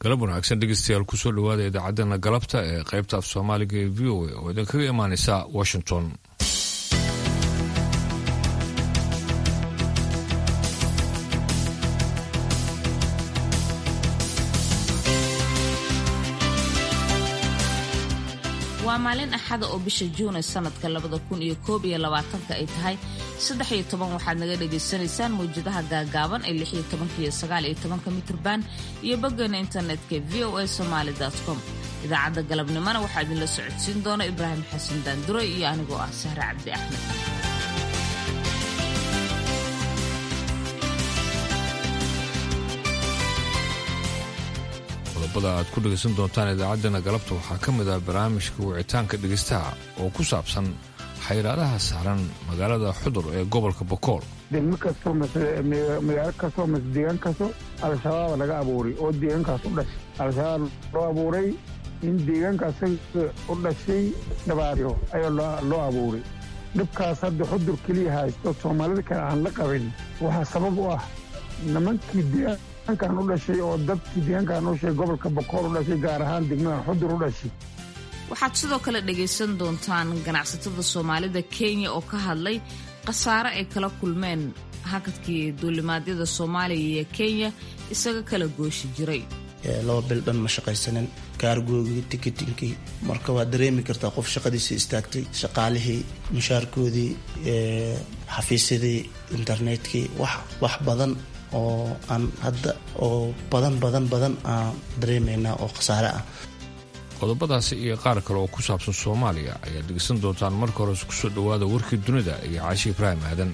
galab wanaagsan dhegeystayaal kusoo dhawaada idaacaddana galabta ee qaybta af soomaaliga ee v o a oo idinkaga imaaneysa washington waa maalin axada oo bisha juunay sanadka labada kun iyo koob iyo labaatanka ay tahay saddex iyo toban waxaad naga dhagaysanaysaan mawjadaha gaagaaban ee lix iyo tobanka iyo sagaal iyo tobanka mitrban iyo boggeena internetka v o a somaali com idaacadda galabnimona waxaa idinla socodsiin doona ibraahim xasan daandure iyo anigoo ah sahre cabdi axmed qodobada aad ku dhegaysan doontaan idaacaddana galabta waxaa ka mid ah barnaamijka wicitaanka dhegaystaha oo ku saabsan xayraadaha saaran magaalada xudur ee gobolka bokool degmo kastoo magaalo kastoo mase deegaan kasto al-shabaaba laga abuuray oo deegaankaas u dhashay al-shabaab loo abuuray in deegaankaas u dhashay dhabaaryo ayaa loo abuuray dhibkaas hadda xudur keliya haysto soomaalida kale aan la qabin waxaa sabab u ah nimankii deegaankan u dhashay oo dadkii deegaankan u dhashay gobolka bokool u dhashay gaar ahaan degmadan xudur u dhashay waxaad sidoo kale dhagaysan doontaan ganacsatada soomaalida kenya oo ka hadlay khasaare ay kala kulmeen hakadkii duulimaadyada soomaaliya iyo kenya isaga kala gooshi jiray laba bil dhan ma shaqaysanin kaargoogii tikitinkii marka waad dareemi kartaa qof shaqadiisa istaagtay shaqaalihii mushaarkoodii xafiisyadii internetkii wax badan oo aan hadda oo badan badan badan aan dareemaynaa oo khasaare ah qodobadaasi iyo qaar kale oo ku saabsan soomaaliya ayaad dhegeysan doontaan marka hore kusoo dhowaada warkii dunida iyo caashi ibraahim aadan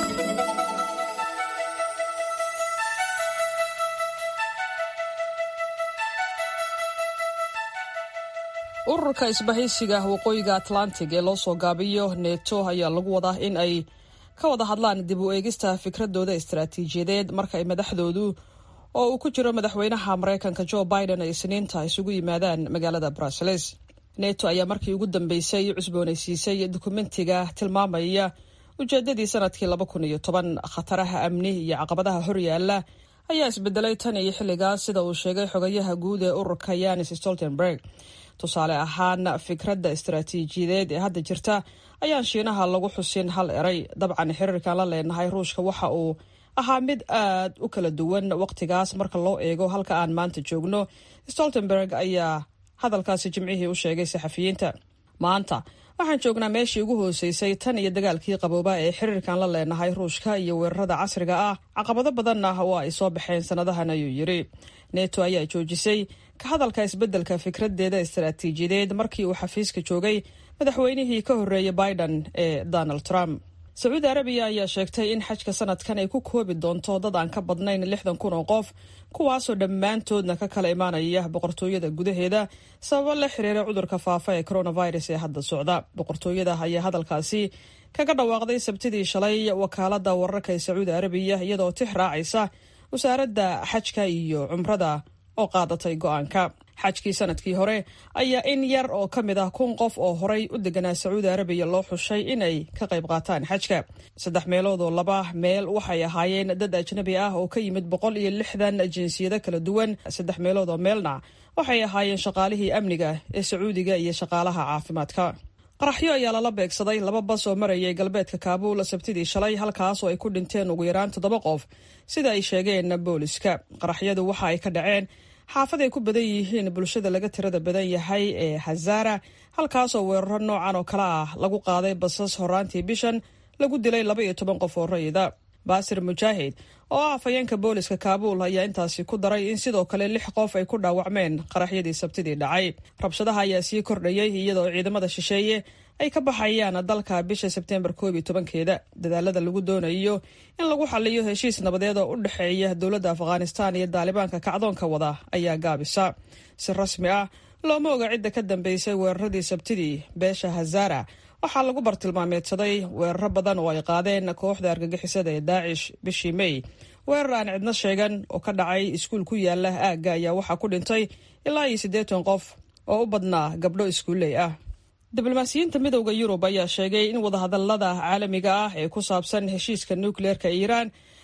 ururka isbahaysiga waqooyiga atlantic ee loo soo gaabiyo neto ayaa lagu wadaa in ay ka wada hadlaan dib u eegista fikradooda istaraatiijiyadeed marka ay madaxdoodu oo uu ku jiro madaxweynaha maraykanka jo biden ay isniinta isugu yimaadaan magaalada bruseles neto ayaa markii ugu dambeysay cusboonaysiisay dukumentiga tilmaamaya ujeedadii sanadkii laba kun iyo toban khataraha amni iyo caqabadaha horyaala ayaa isbedelay tan iyo xilligaas sida uu sheegay xogayaha guud ee ururka yanis stoltenberg tusaale ahaan fikradda istaraatiijiyadeed ee hadda jirta ayaan shiinaha lagu xusin hal eray dabcan xiriirkan la leenahay ruushka waxa uu ahaa mid aad u kala duwan waqtigaas marka loo eego halka aan maanta joogno stoltenberg ayaa hadalkaasi jimcihii u sheegay saxafiyiinta maanta waxaan joognaa meeshii ugu hooseysay tan iyo dagaalkii qabooba ee xiriirkan la leenahay ruushka iyo weerarada casriga ah caqabado badanna waa ay soo baxeen sanadahan ayuu yidhi neto ayaa joojisay ka hadalka isbeddelka fikradeeda istaraatiijiyadeed markii uu xafiiska joogay madaxweynihii ka horreeyay biden ee donald trump sacuudi arabiya ayaa sheegtay in xajka sanadkan ay ku koobi doonto dad aan ka badnayn lixdan kun oo qof kuwaasoo dhammaantoodna ka kala imaanaya boqortooyada gudaheeda sababo la xiriira cudurka faafa ee coronavirus ee hadda socda boqortooyada ayaa hadalkaasi kaga dhawaaqday sabtidii shalay wakaalada wararka ee sacuudi arabiya iyadoo tix raacaysa wasaaradda xajka iyo cumrada oo qaadatay go-aanka xajkii sanadkii hore ayaa in yar oo ka mid ah kun qof oo horay u deganaa sacuudi arabiya loo xushay inay ka qayb qaataan xajka saddex meelood oo laba meel waxay ahaayeen dad ajnabi ah oo ka yimid boqol iyo lixdan jinsiyado kala duwan saddex meelood oo meelna waxay ahaayeen shaqaalihii amniga ee sacuudiga iyo shaqaalaha caafimaadka qaraxyo ayaa lala beegsaday laba bas oo marayay galbeedka kaabuul sabtidii shalay halkaas oo ay ku dhinteen ugu yaraan toddoba qof sida ay sheegeen booliska qaraxyadu waxa ay ka dhaceen xaafad ay ku badan yihiin bulshada laga tirada badan yahay ee hazara halkaasoo weeraro noocan oo kale ah lagu qaaday basas horaantii bishan lagu dilay laba iyo toban qof oo rayida baasir mujaahid oo ah afhayeenka booliska kaabuul ayaa intaasi ku daray in sidoo kale lix qof ay ku dhaawacmeen qaraxyadii sabtidii dhacay rabshadaha ayaa sii kordhayay iyadoo ciidamada shisheeye ay ka baxayaan dalka bisha sebteembar koob iyo tobankeeda dadaalada lagu doonayo in lagu xaliyo heshiis nabadeed oo u dhexeeya dowladda afghanistan iyo daalibaanka kacdoonka wada ayaa gaabisa si rasmi ah looma oga cidda ka dambeysay weeraradii sabtidii beesha hazara waxaa lagu bartilmaameedsaday weeraro badan oo ay qaadeen kooxda argagixisada ee daacish bishii may weerar aan cidno sheegan oo ka dhacay iskuul ku yaala aagga ayaa waxaa ku dhintay ilaa iyo siddeetan qof oo u badnaa gabdho iskuulley ah diblomaasiyiinta midowda yurub ayaa sheegay in wadahadalada caalamiga ah ee ku saabsan heshiiska nukleerka iiraan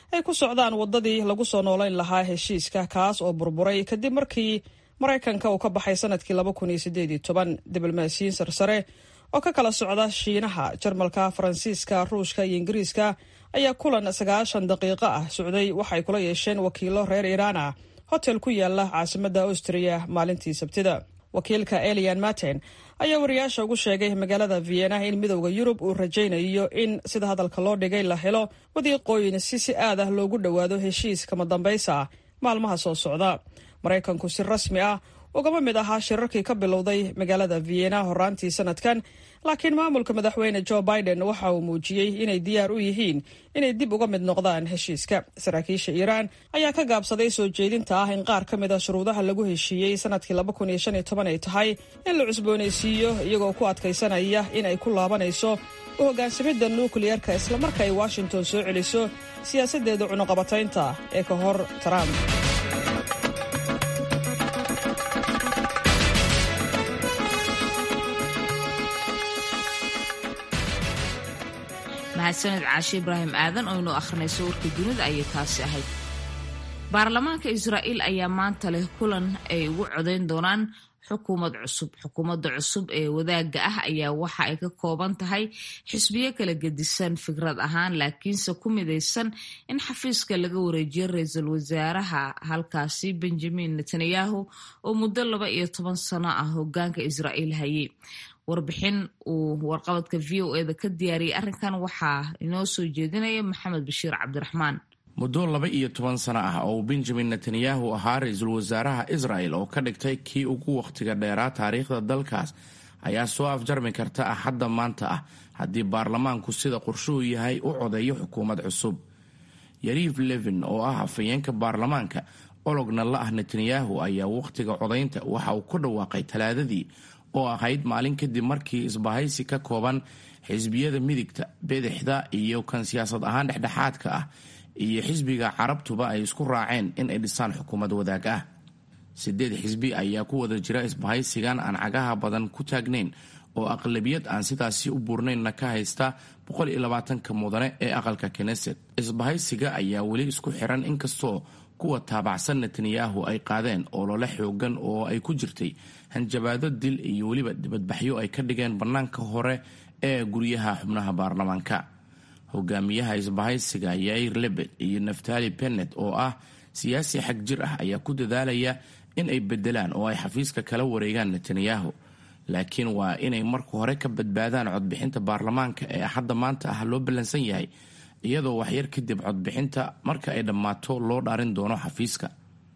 ay ku socdaan waddadii lagu soo noolayn lahaa heshiiska kaas oo burburay kadib markii maraykanka uu ka baxay sanadkii laba kun iyo sideed iyo toban diblomaasiyiin sarsare oo ka kala socda shiinaha jarmalka faransiiska ruushka iyo ingiriiska ayaa kulan sagaashan daqiiqo ah socday waxay kula yeesheen wakiilo reer iiraan ah hotel ku yaala caasimadda austriya maalintii sabtida wakiilka elian martin ayaa wariyaasha ugu sheegay magaalada vienna in midowda yurub uu rajaynayo in sida hadalka loo dhigay la helo wadiiqooyin si si aad ah loogu dhowaado heshiis kama dambaysa maalmaha soo socda maraykanku si rasmi ah ugama mid ahaa shirarkii ka bilowday magaalada vienna horaantii sanadkan laakiin maamulka madaxweyne joe biden waxa uu muujiyey inay diyaar u yihiin inay dib uga mid noqdaan heshiiska saraakiisha iiraan ayaa ka gaabsaday soo jeedinta ah in qaar ka mid a shuruudaha lagu heshiiyey sanadkii laba kun iyo shan iyo toban ay tahay in la cusboonaysiiyo iyagoo ku adkaysanaya in ay ku laabanayso u hogaansamidda nukliyarka islamarka ay washington soo celiso siyaasaddeeda cunuqabataynta ee ka hor trump mahadsaned caashe ibraahim aadan oo inuu akhrinayso warka dunida ayay taasi ahayd baarlamaanka israa'iil ayaa maanta leh kulan ay ugu codayn doonaan xukuumad cusub xukuumadda cusub ee wadaagga ah ayaa waxa ay ka kooban tahay xisbiyo kala gedisan fikrad ahaan laakiinse ku midaysan in xafiiska laga wareejiyo ra-iisul wasaaraha halkaasi benjamin netanyahu oo muddo laba iyo toban sano ah hogaanka israa'iil hayay warbixin uu warqabadka v o eda ka diyaariyay arrinkan waxaa inoo soo jeedinaya maxamed bashiir cabdiraxmaan muddo laba iyo toban sano ah oo benjamin netanyahu ahaa ra-iisul wasaaraha israel oo ka dhigtay kii ugu wakhtiga dheeraa taariikhda dalkaas ayaa soo afjarmi karta axadda maanta ah haddii baarlamaanku sida qorshuhu yahay u codeeyo xukuumad cusub yariif levin oo ah afhayeenka baarlamaanka ologna la ah netanyahu ayaa wakhtiga codaynta waxa uu ku dhawaaqay talaadadii oo ahayd maalin kadib markii isbahaysi ka kooban xisbiyada midigta bidixda iyo kan siyaasad ahaan dhexdhexaadka ah iyo xisbiga carabtuba ay isku raaceen in ay dhisaan xukuumad wadaag ah sideed xisbi ayaa ku wada jira isbahaysigan aan cagaha badan ku taagnayn oo aqlabiyad aan sidaasi u buurnaynna ka haysta boqol iyo labaatanka mudane ee aqalka kneset isbahaysiga ayaa weli isku xiran inkastoo kuwa taabacsan netanyahu ay qaadeen olole xoogan oo ay ku jirtay hanjabaado dil iyo weliba dibadbaxyo ay ka dhigeen bannaanka hore ee guryaha xubnaha baarlamaanka hogaamiyaha isbahaysiga yair lebed iyo naftali benet oo ah siyaasi xag jir ah ayaa ku dadaalaya in ay bedelaan oo ay xafiiska kala wareegaan netanyahu laakiin waa inay marka hore ka badbaadaan codbixinta baarlamaanka ee axadda maanta ah loo ballansan yahay iyadoo waxyar kadib codbixinta marka ay dhammaato loo dhaarin doono xafiiska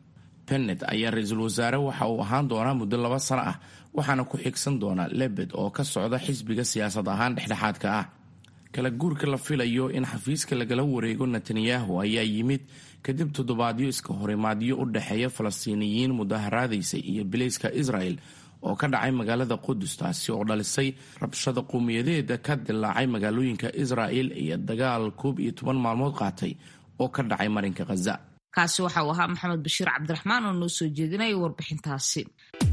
benet ayaa ra-iisul wasaare waxa uu ahaan doonaa muddo laba sano ah waxaana ku xigsan doona lebed oo ka socda xisbiga siyaasad ahaan dhexdhexaadka ah kala guurka la filayo in xafiiska lagala wareego netanyahu ayaa yimid kadib toddobaadyo iska horimaadyo u dhexeeya falastiiniyiin mudaharaadaysay iyo bilayska israel oo ka dhacay magaalada qudus taasi oo dhalisay rabshada qowmiyadeeda ka dilaacay magaalooyinka israel iyo dagaal koob iyo toban maalmood qaatay oo ka dhacay marinka khaza kaasi waxa uu ahaa maxamed bashiir cabdiraxmaan oo noo soo jeedinaya warbixintaasi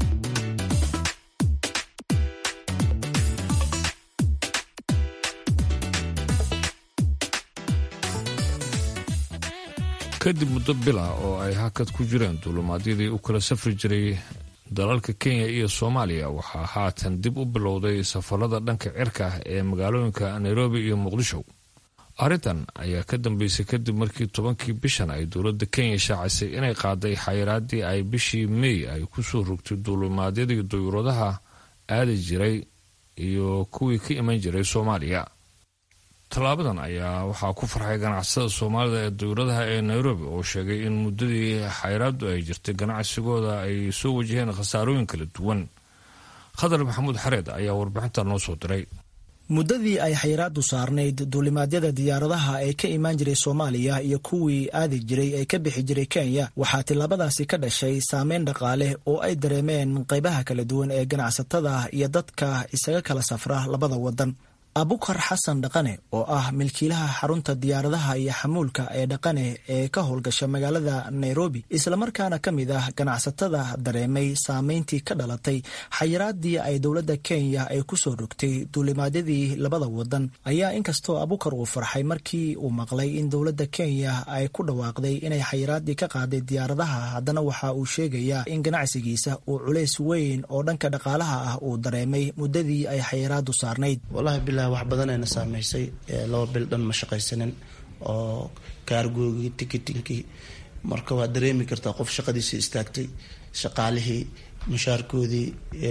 kadib muddo bila oo ay hakad ku jireen duulumaadyadii u kala safri jiray dalalka kenya iyo soomaaliya waxaa haatan dib u bilowday safarada dhanka cirka ah ee magaalooyinka nairobi iyo muqdisho arrintan ayaa ka dambeysay kadib markii tobankii bishan ay dowladda kenya shaacisay inay qaaday xayiraadii ay bishii mey ay kusoo rogtay duulumaadyadii duyuuradaha aadi jiray iyo kuwii ka iman jiray soomaaliya tallaabadan ayaa waxaa ku farxay ganacsada soomaalida ee dowladaha ee nairobi oo sheegay in muddadii xayraaddu ay jirtay ganacsigooda ay soo wajaheen khasaarooyin kala duwan khadar maxamuud xareed ayaa warbixinta noo soo diray muddadii ay xayiraaddu saarnayd duulimaadyada diyaaradaha ee ka imaan jiray soomaaliya iyo kuwii aadi jiray ee ka bixi jiray kenya waxaa tillaabadaasi ka dhashay saameyn dhaqaale oo ay dareemeen qaybaha kala duwan ee ganacsatada iyo dadka isaga kala safra labada wadan abukar xasan dhaqane oo ah milkiilaha xarunta diyaaradaha iyo xamuulka ee dhaqane ee ka howlgasha magaalada nairobi islamarkaana ka mid ah ganacsatada dareemay saameyntii ka dhalatay xayiraadii ay dowladda kenya ay kusoo rogtay duulimaadyadii labada wadan ayaa inkastoo abukar uu farxay markii uu maqlay in dowladda kenya ay ku dhawaaqday inay xayiraadii ka qaaday diyaaradaha haddana waxa uu sheegayaa in ganacsigiisa uu culays weyn oo dhanka dhaqaalaha ah uu dareemay muddadii ay xayiraadu saarnayd wax badanayna saameysay laba bil dhan ma shaqaysanin oo kaargoogii ticketingkii marka waa dareemi kartaa qof shaqadiisii istaagtay shaqaalihii mushaarkoodii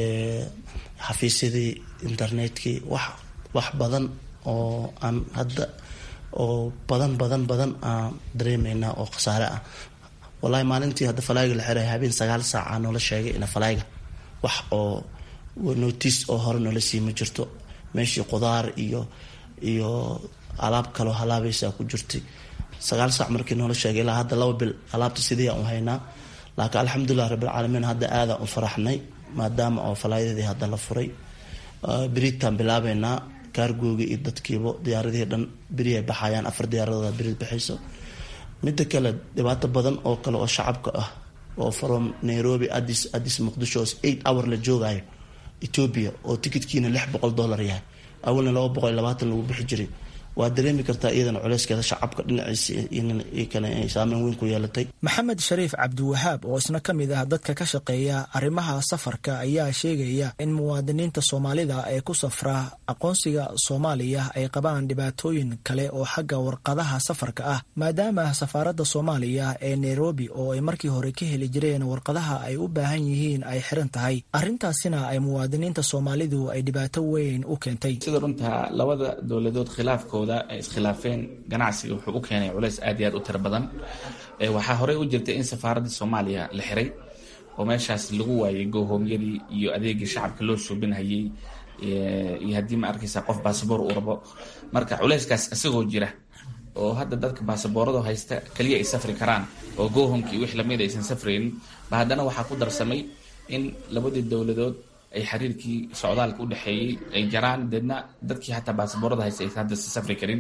xafiisyadii internetkii wax wax badan oo aan hadda oo badan badan badan aan dareemeynaa oo khasaare ah wallahi maalintii hadda falayga la xiray habeen sagaal saaca noola sheegay ina falayga wax oo notice oo hore noola sii ma jirto meeshii qudaar iyo iyo alaab kaloo halaabaysaa ku jirtay sagaal saac markii noola sheegay ilaa hadda laba bil alaabta sidii aan u haynaa laakiin alxamdulilah rabbilcaalamiin hadda aadaan u faraxnay maadaama oo falaayadii hadda la furay beritaan bilaabeynaa kaargooga iyo dadkiiba diyaaradihii dhan beri ay baxayaan afar diyaaradooda beri baxayso midda kale dhibaato badan oo kale oo shacabka ah oo from nairobi adis adis muqdisho eight hour la joogayo ethoobia oo tikidkiina lix boqol dollar yahay awalna laba boqol iyo labaatan lagu bixi jiray waa dareemi kartaa iyadana culeyskeeda shacabka dhinaciisa kale ay saameyn weyn ku yeelatay maxamed shariif cabdiwahaab oo isna ka mid ah dadka ka shaqeeya arrimaha safarka ayaa sheegaya in muwaadiniinta soomaalida ee ku safra aqoonsiga soomaaliya ay qabaan dhibaatooyin kale oo xagga warqadaha safarka ah maadaama safaaradda soomaaliya ee nairobi oo ay markii hore ka heli jireen warqadaha ay u baahan yihiin ay xiran tahay arrintaasina ay muwaadiniinta soomaalidu ay dhibaato weyn u keentay sida runta labada dowladood khilaafkooda ay iskhilaafeen ganacsiga wuxuu u keenay culays aad iyo aad u tiro badan waxaa horey u jirtay in safaaradda soomaaliya la xiray oo meeshaas lagu waayay goohoomyadii iyo adeegii shacabka loo suubinhayay iyo haddii ma arkaysa qof baasaboor uu rabo marka culayskaas isagoo jira oo hadda dadka baasaboorado haysta kaliya ay safri karaan oo goohomkii wix lamid aysan safraynin ba haddana waxaa ku darsamay in labadii dowladood ay xiriirkii socdaalka u dhexeeyey ay jaraan deedna dadkii xataa baasaboorada haysta aysan hadda si safri karin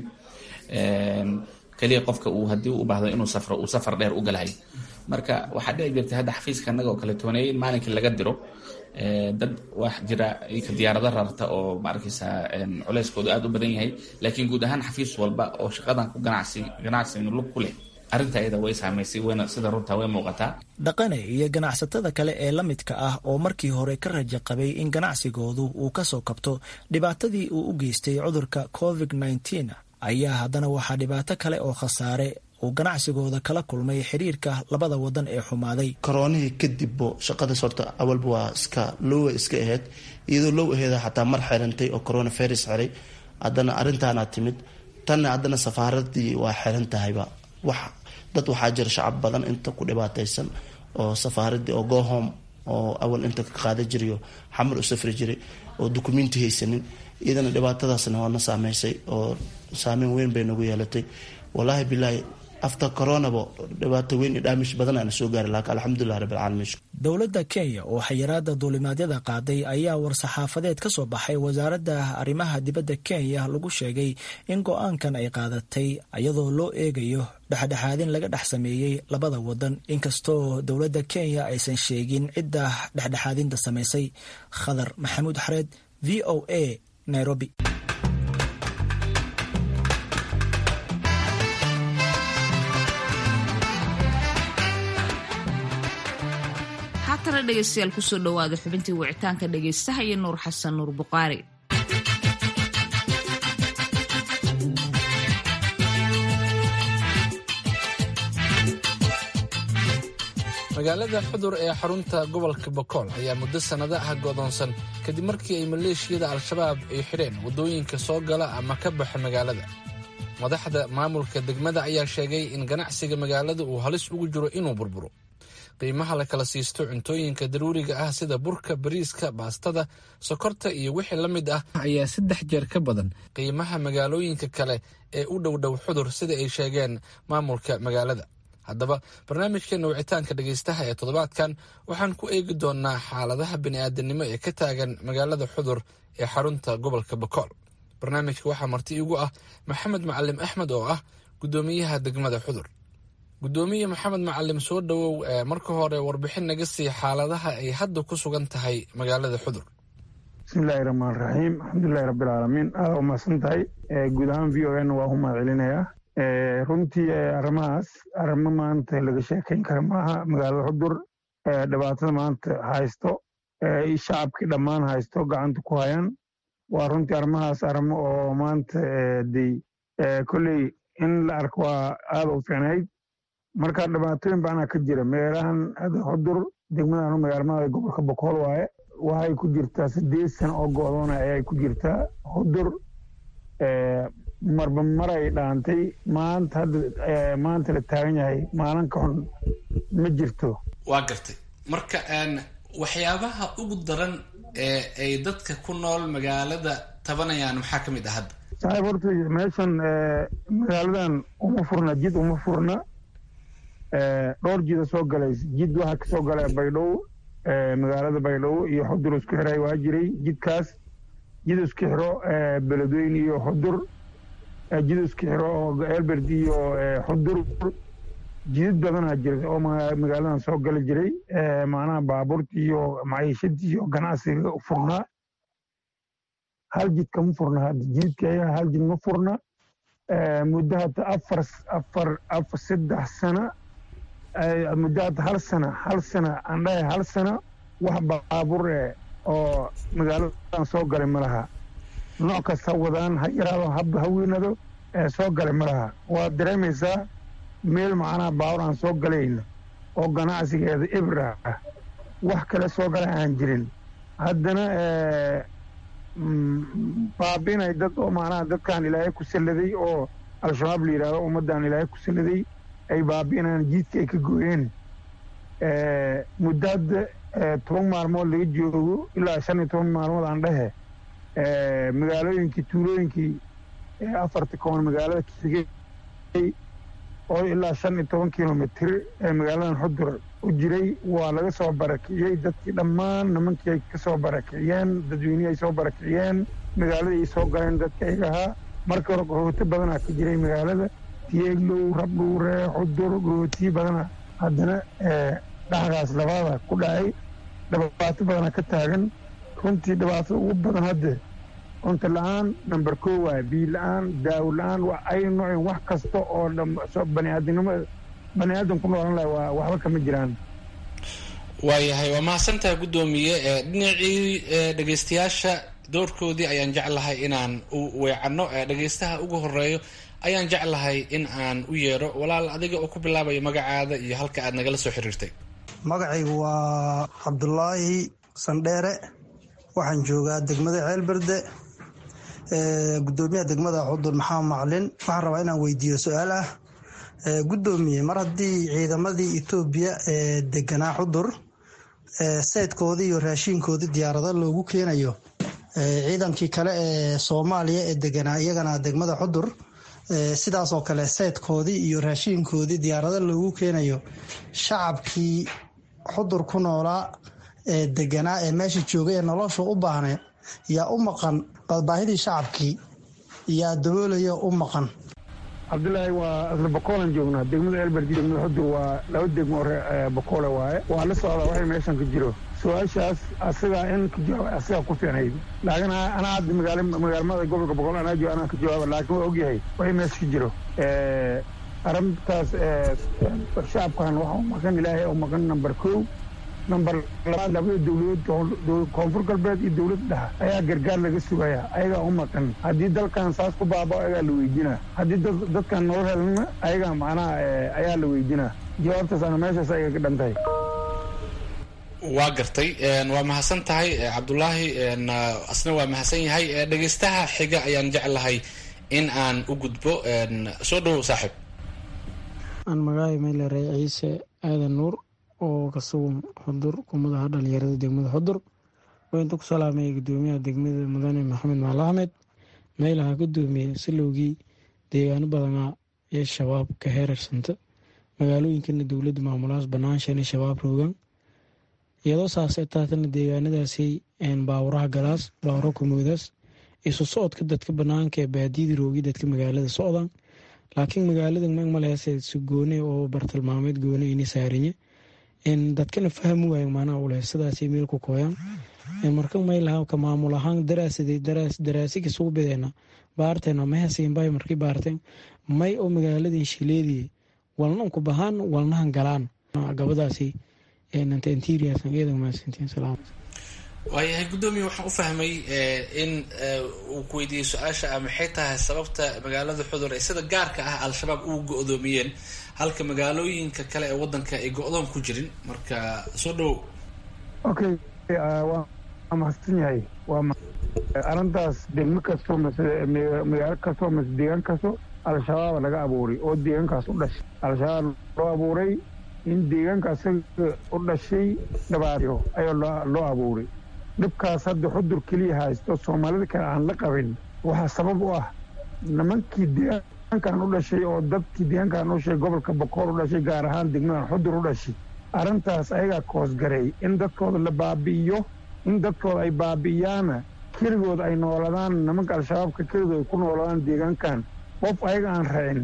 kaliya qofka uu haddii u baahdo inuu safro uu safar dheer u galahay marka waxaa dhici jirtay hadda xafiiska annaga oo kale tooneeyay in maalinkii laga diro dad wax jira ka diyaarado rarta oo ma arkaysa culeyskoodu aada u badan yahay laakiin guud ahaan xafiis walba oo shaqadan ku ganacsi ganacsiga lug ku leh arrinta iyada way saamaysay wayna sida runtaa way muuqataa dhaqane iyo ganacsatada kale ee la midka ah oo markii hore ka raja qabay in ganacsigoodu uu ka soo kabto dhibaatadii uu u geystay cudurka covid nneteen ayaa haddana waxaa dhibaato kale oo khasaare uu ganacsigooda kala kulmay xiriirka labada wadan ee xumaaday koroonihii kadibbo shaqadaas horta awalba waa iska lowa iska aheyd iyadoo low aheeda xataa mar xirantay oo corona virus xiray haddana arrintaana timid tanna haddana safaaradii waa xiran tahayba wax dad waxaa jira shacab badan inta ku dhibaataysan oo safaaradii oo gohom oo awal inta ka qaada jirayo xamar u safri jiray oo dukumenti haysanin iyadana dhibaatadaasna waana saameysay oo saameyn weyn bay nagu yeelatay wallaahi bilaahi after coronaba dhibaato weyn iyo dhaamish badan aana soo gaari laakiin alxamdulilah rabbilcaalamiin dowladda kenya oo xayiraada duulimaadyada qaaday ayaa war-saxaafadeed ka soo baxay wasaaradda arrimaha dibadda kenya lagu sheegay in go-aankan ay qaadatay iyadoo loo eegayo dhexdhexaadin laga dhex sameeyey labada wadan inkastoo dowladda kenya aysan sheegin cidda dhexdhexaadinta samaysay khadar maxamuud xareed v o a nairobi haatana dhegeystayaal kusoo dhowaada xubintii wicitaanka dhegeystaha iyo nuur xasan nuur buqaari magaalada xudur ee xarunta gobolka bokool ayaa muddo sannado ah go'doonsan kadib markii ay maleeshiyada al-shabaab ay xidheen waddooyinka soo gala ama ka baxa magaalada madaxda maamulka degmada ayaa sheegay in ganacsiga magaalada uu halis ugu jiro inuu burburo qiimaha la kala siisto cuntooyinka daruuriga ah sida burka bariiska baastada sokorta iyo wixii la mid ah ayaa saddex jeer ka badan qiimaha magaalooyinka kale ee u dhowdhow xudur sida ay sheegeen maamulka magaalada haddaba barnaamijkeena wicitaanka dhegaystaha ee toddobaadkan waxaan ku eegi doonaa xaaladaha bini'aadanimo ee ka taagan magaalada xudur ee xarunta gobolka bokool barnaamijka waxaa marti igu ah maxamed macalim axmed oo ah guddoomiyaha degmada xudur guddoomiye maxamed macalim soo dhowow marka hore warbixin naga sii xaaladaha ay hadda ku sugan tahay magaalada xudur bismillahi raxmaan raxiim alxamdulilahi rabbilcaalamiin aada u mahadsan tahay guud ahaan v o n waa u mahad celinayaa runtii arrimahaas arrimo maanta laga sheekayn kara maaha magaalada xudur dhibaatada maanta haysto shacabkii dhammaan haysto gacanta ku hayaan waa runtii arrimahaas arrimo oo maanta dey kolley in la arko waa aada u fiicnayd marka dhibaatooyin baanaa ka jira meelahan xudur degmadan magaalmada gobolka bokool waaye waxay ku jirtaa sideed sano oo go'doona ayay ku jirtaa xudur marba maray dhaantay maanta hadda maanta la taagan yahay maalin ka xun ma jirto waa gartay marka waxyaabaha ugu daran ee ay dadka ku nool magaalada tabanayaan maxaa ka mid ah hadda saaxiib horta meeshan magaaladan uma furna jid uma furna dhowr jida soo galaysa jid waxaa kasoo galay baydhabo magaalada baydhabo iyo xudur isku xiray waa jiray jidkaas jid isku xiro beledweyne iyo xudur jid isku xiro oo elberd iyo xudur jidad badanaa jira oo magaaladan soo gali jiray macnaha baabuurta iyo maciishadii iyo ganacsiga furnaa hal jid kama furna hadda jidadka ayaga hal jid ma furna muddo hadda afar afar afar saddex sana muddo hadda hal sana hal sana aan dhahay hal sana wax baabuur eh oo magaaladan soo galay ma laha nooc kasta wadaan ha yaraado haba ha weynado soo galay ma laha waad dareemaysaa meel macnaha baawur aan soo galayno oo ganacsigeeda ibra ah wax kale soo gala aan jirin haddana baabiinay dad oo macnaha dadkan ilaahay ku salladay oo al-shabaab la yidhahdo ummaddan ilaahay ku salladay ay baabi'inaan jiidka ay ka gooyeen muddo hadda toban maalmood laga joogo ilaa shan iyo toban maalmood aan dhehe magaalooyinkii tuulooyinkii afarta koon magaalada kasigay oo ilaa shan iyo toban kilomitr ee magaaladan xudur u jiray waa laga soo barakiciyey dadkii dhammaan nimankii ay ka soo barakiciyeen dadweynihii ay soo barakiciyeen magaaladii ay soo galeen dadka ayaga ahaa marka hore gohooto badanaa ka jiray magaalada tiyeeglow rabdhuure xudur gohootiyi badana haddana dhaxgaas labaada ku dhacay dhibaato badana ka taagan runtii dhibaatada ugu badan hadde cunto la-aan number ko waay biyo la-aan daawo la-aan ay noocin wax kasta oo baniaadamnimo bani aadam ku noolan laha waa waxba kama jiraan waayahay waa mahadsantaha guddoomiye dhinacii dhegeystayaasha doorkoodii ayaan jeclahay inaan u weecanno dhegeystaha ugu horeeyo ayaan jeclahay in aan u yeero walaal adiga oo ku bilaabayo magacaada iyo halka aad nagala soo xiriirtay magacaygu waa cabdulaahi sandheere waxaan joogaa degmada ceelberde gudoomiyaha degmada xudur maxamed maclin waxaan rabaa inaan weydiiyo su-aal ah gudoomiye mar haddii ciidamadii etoobiya ee deganaa xudur saydkoodii iyo raashiinkoodii diyaarado loogu keenayo ciidankii kale ee soomaaliya ee deganaa iyagana degmada xudur sidaasoo kale saydkoodii iyo raashiinkoodii diyaarado loogu keenayo shacabkii xudur ku noolaa ee deganaa ee meesha joogay ee nolosha u baahneed yaa u maqan baahidii shacabkii yaa daboolaya u maqan cabdilaahi waa asla bokoolan joognaa degmada elberdi degmada xudur waa laba degmo hore bokoole waaye waa la socdaa waxay meeshan ka jiro su-aashaas asagaa in ka jawaaba asagaa ku fiicnayd laakiin anaa hadda magaal magaalmada gobolka boqol anaa jooga anaa ka jawaaba laakiin waa ogyahay waxay meesha ka jiro arrintaas shacabkan waxa u maqan ilaahay u maqan number kow number labaad labada dowladood koonfur galbeed iyo dowladda dhexa ayaa gargaar laga sugaya ayagaa u maqan haddii dalkan saas ku baabao ayagaa la weydinaa haddii dadkan noo helna ayagaa macnaha ayaa la weydinaa jawaabtaas ana meeshaas ayaga ka dhantahay waa gartay waa mahadsan tahay cabdulaahi asna waa mahadsan yahay dhegeystaha xiga ayaan jeclahay in aan u gudbo soo dhowow saaxiib aan magacay meylere ciise aadan nuur oo ka sugan xudur kumadaha dhalinyarada degmada xudur waa inta ku salaamaya gudoomiyaha degmada mudane maxamed maal axmed meelaha gudoomiye silowgii deegaano badanaa ee shabaab ka heerarsanta magaalooyinkana dowladda maamulahaas banaanshan shabaab roogan iyadoo saasay taatana deegaanadaasi baawuraha galaas baawuro kumoodaas isu socodka dadka banaanka ee baadiyada roogi dadka magaalada socdaan laakiin magaalada magmalehase si goone oo bartilmaameed goone ini saariye dadkana fahmi waayo maanaha uleh sidaas meel ku kooyaan marka maylaha ka maamul ahaan daraasaday daraasika sugu bideena baarteena mahasiinbay markii baarteen may oo magaaladii shileedii walnan ku bahaan walnahan galaan gabadaasi waayahay guddoomiye waxaan u fahmay in uu ku weydiiyey su-aasha ah maxay tahay sababta magaalada xudur ay sida gaarka ah al-shabaab ugu go-doomiyeen halka magaalooyinka kale ee wadanka ay go-doon ku jirin marka soo dhowow okay waa mahadsan yahay waa arrintaas degmo kastoo mase magaalo kastoo mase deegaan kasto al-shabaaba laga abuuray oo deegaankaas u dhashay al-shabaab loo abuuray in deegaanka asaga u dhashay dhabaaryo ayaa loo abuuray dhibkaas hadda xudur keliya haysto soomaalida kale aan la qabin waxaa sabab u ah nimankii deegaankan u dhashay oo dadkii deegaankan u dhashay gobolka bokool u dhashay gaar ahaan degmadan xudur u dhashay arrintaas ayagaa koosgareey in dadkooda la baabi'iyo in dadkooda ay baabi'iyaana keligood ay nooladaan nimanka al-shabaabka keligood ay ku nooladaan deegaankan qof ayaga aan racin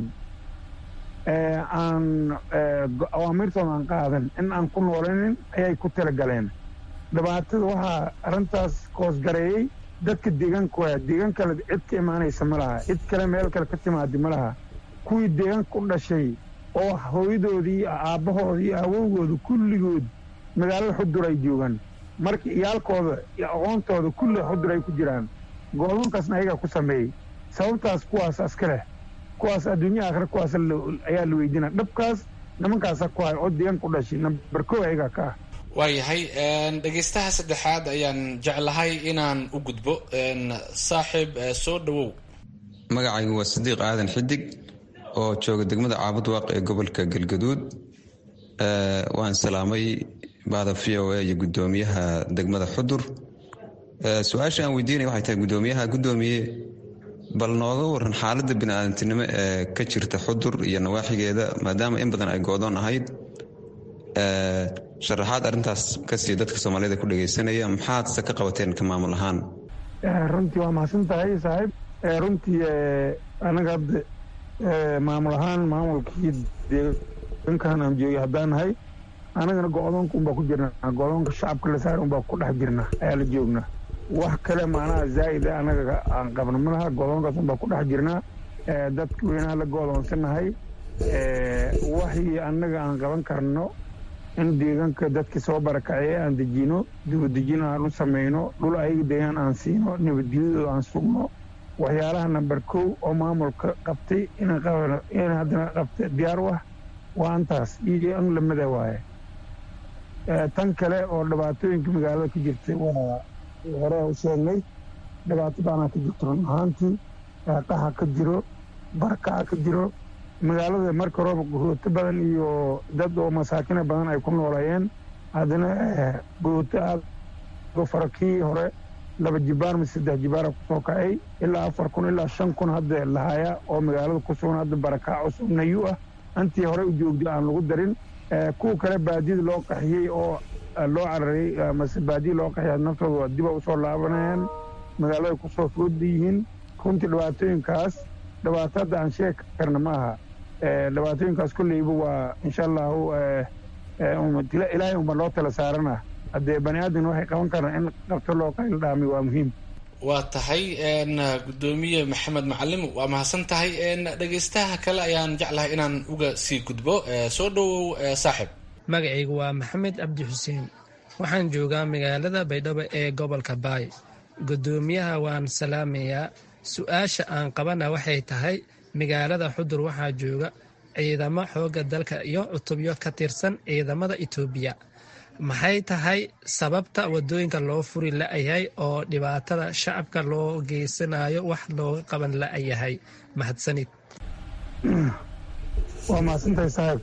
aan awaamirtooda aan qaadan in aan ku noolanin ayay ku talagaleen dhibaatada waxaa arrintaas koosgareeyey dadka deegaanka waa deegaan kale cid ka imaanaysa ma laha cid kale meel kale ka timaadi ma laha kuwii deegaanka u dhashay oo hooyadoodii iyo aabbahoodii iyo awowgooda kulligood magaalada xudur ay joogaan marka iyaalkooda iyo aqoontooda kulli xudur ay ku jiraan go'doonkaasna ayagaa ku sameeyey sababtaas kuwaas aska leh kuwaas adduunya aakhira kuwaas ayaa la weydiina dhabkaas nimankaasa ku hay oo deegaanka u dhashay nambar kow ayagaa ka ah waayahay dhegeystaha saddexaad ayaan jeclahay inaan u gudbo saaxiib soo dhowow magacaygu waa sadiiq aadan xidig oo jooga degmada caabud waaq ee gobolka galgaduud waan salaamay bahda v o a iyo gudoomiyaha degmada xudur su-aasha aan weydiinaya waxay tahay gudoomiyaha gudoomiye bal nooga waran xaaladda bini-aadantinimo ee ka jirta xudur iyo nawaaxigeeda maadaama in badan ay go-doon ahayd sharaxaad arrintaas kasii dadka soomaalida ku dhegaysanaya maxaadse ka qabateen ka maamul ahaan runtii waa mahadsan tahay saaxiib runtii anaga hadda maamul ahaan maamulkii deegaankan aan joogay haddaan nahay anagana go-doonka unbaa ku jirnaa go-doonka shacabka la saara unbaa ku dhex jirna ayaa la joognaa wax kale macnaha zaa'ida anaga aan qabno ma laha go-doonkaas unbaa ku dhex jirnaa dadka weynaha la go-doonsanahay waxii annaga aan qaban karno in deegaanka dadkii soo barakacee aan dejino dibadejin aan u samayno dhul ayaga deegaan aan siino nabadgelyadooda aan sugno waxyaalaha namber kow oo maamulka qabtay in haddana qabta diyaar u ah waa antaas iyo an lamada waaye tan kale oo dhibaatooyinka magaalada ka jirtay waa hore u sheegnay dhibaato baanaa ka jirto run ahaantii qaxa ka jiro barakaca ka jiro magaalada marka horeba guhooto badan iyo dad oo masaakina badan ay ku noolayeen haddana guhooto aada fara kii hore laba jibaar mise saddex jibaara kusoo kacay ilaa afar kun ilaa shan kun hadda lahaya oo magaalada ku sugan hadda barakac cusub nayu ah intii hore u joogday aan lagu darin kuwa kale baadiyada loo qaxiyey oo loo cararay mase baadiya loo qaxiyay naftooda diba usoo laabanayaan magaalada kusoo fooda yihiin runtii dhibaatooyinkaas dhibaato hadda aan sheegi karna ma aha dhibaatooyinkaas kolleyba waa insha allahu ilaahay unba loo tala saarana haddee bani aadan waxay qaban karaan in qabto loo qayl dhaami waa muhiim waa tahay gudoomiye maxamed macalim waa mahadsan tahay dhegeystaha kale ayaan jeclahay inaan uga sii gudbo soo dhowow saaxib magacaygu waa maxamed cabdi xuseen waxaan joogaa magaalada baydhabo ee gobolka baay gudoomiyaha waan salaamayaa su-aasha aan qabana waxay tahay magaalada xudur waxaa jooga ciidamo xooga dalka iyo cutubyo ka tirsan ciidamada itoobiya maxay tahay sababta wadooyinka loo furi la-yahay oo dhibaatada shacabka loo geysanayo wax looga qaban la-yahay mahadsanid waa mahadsantahay saaxiib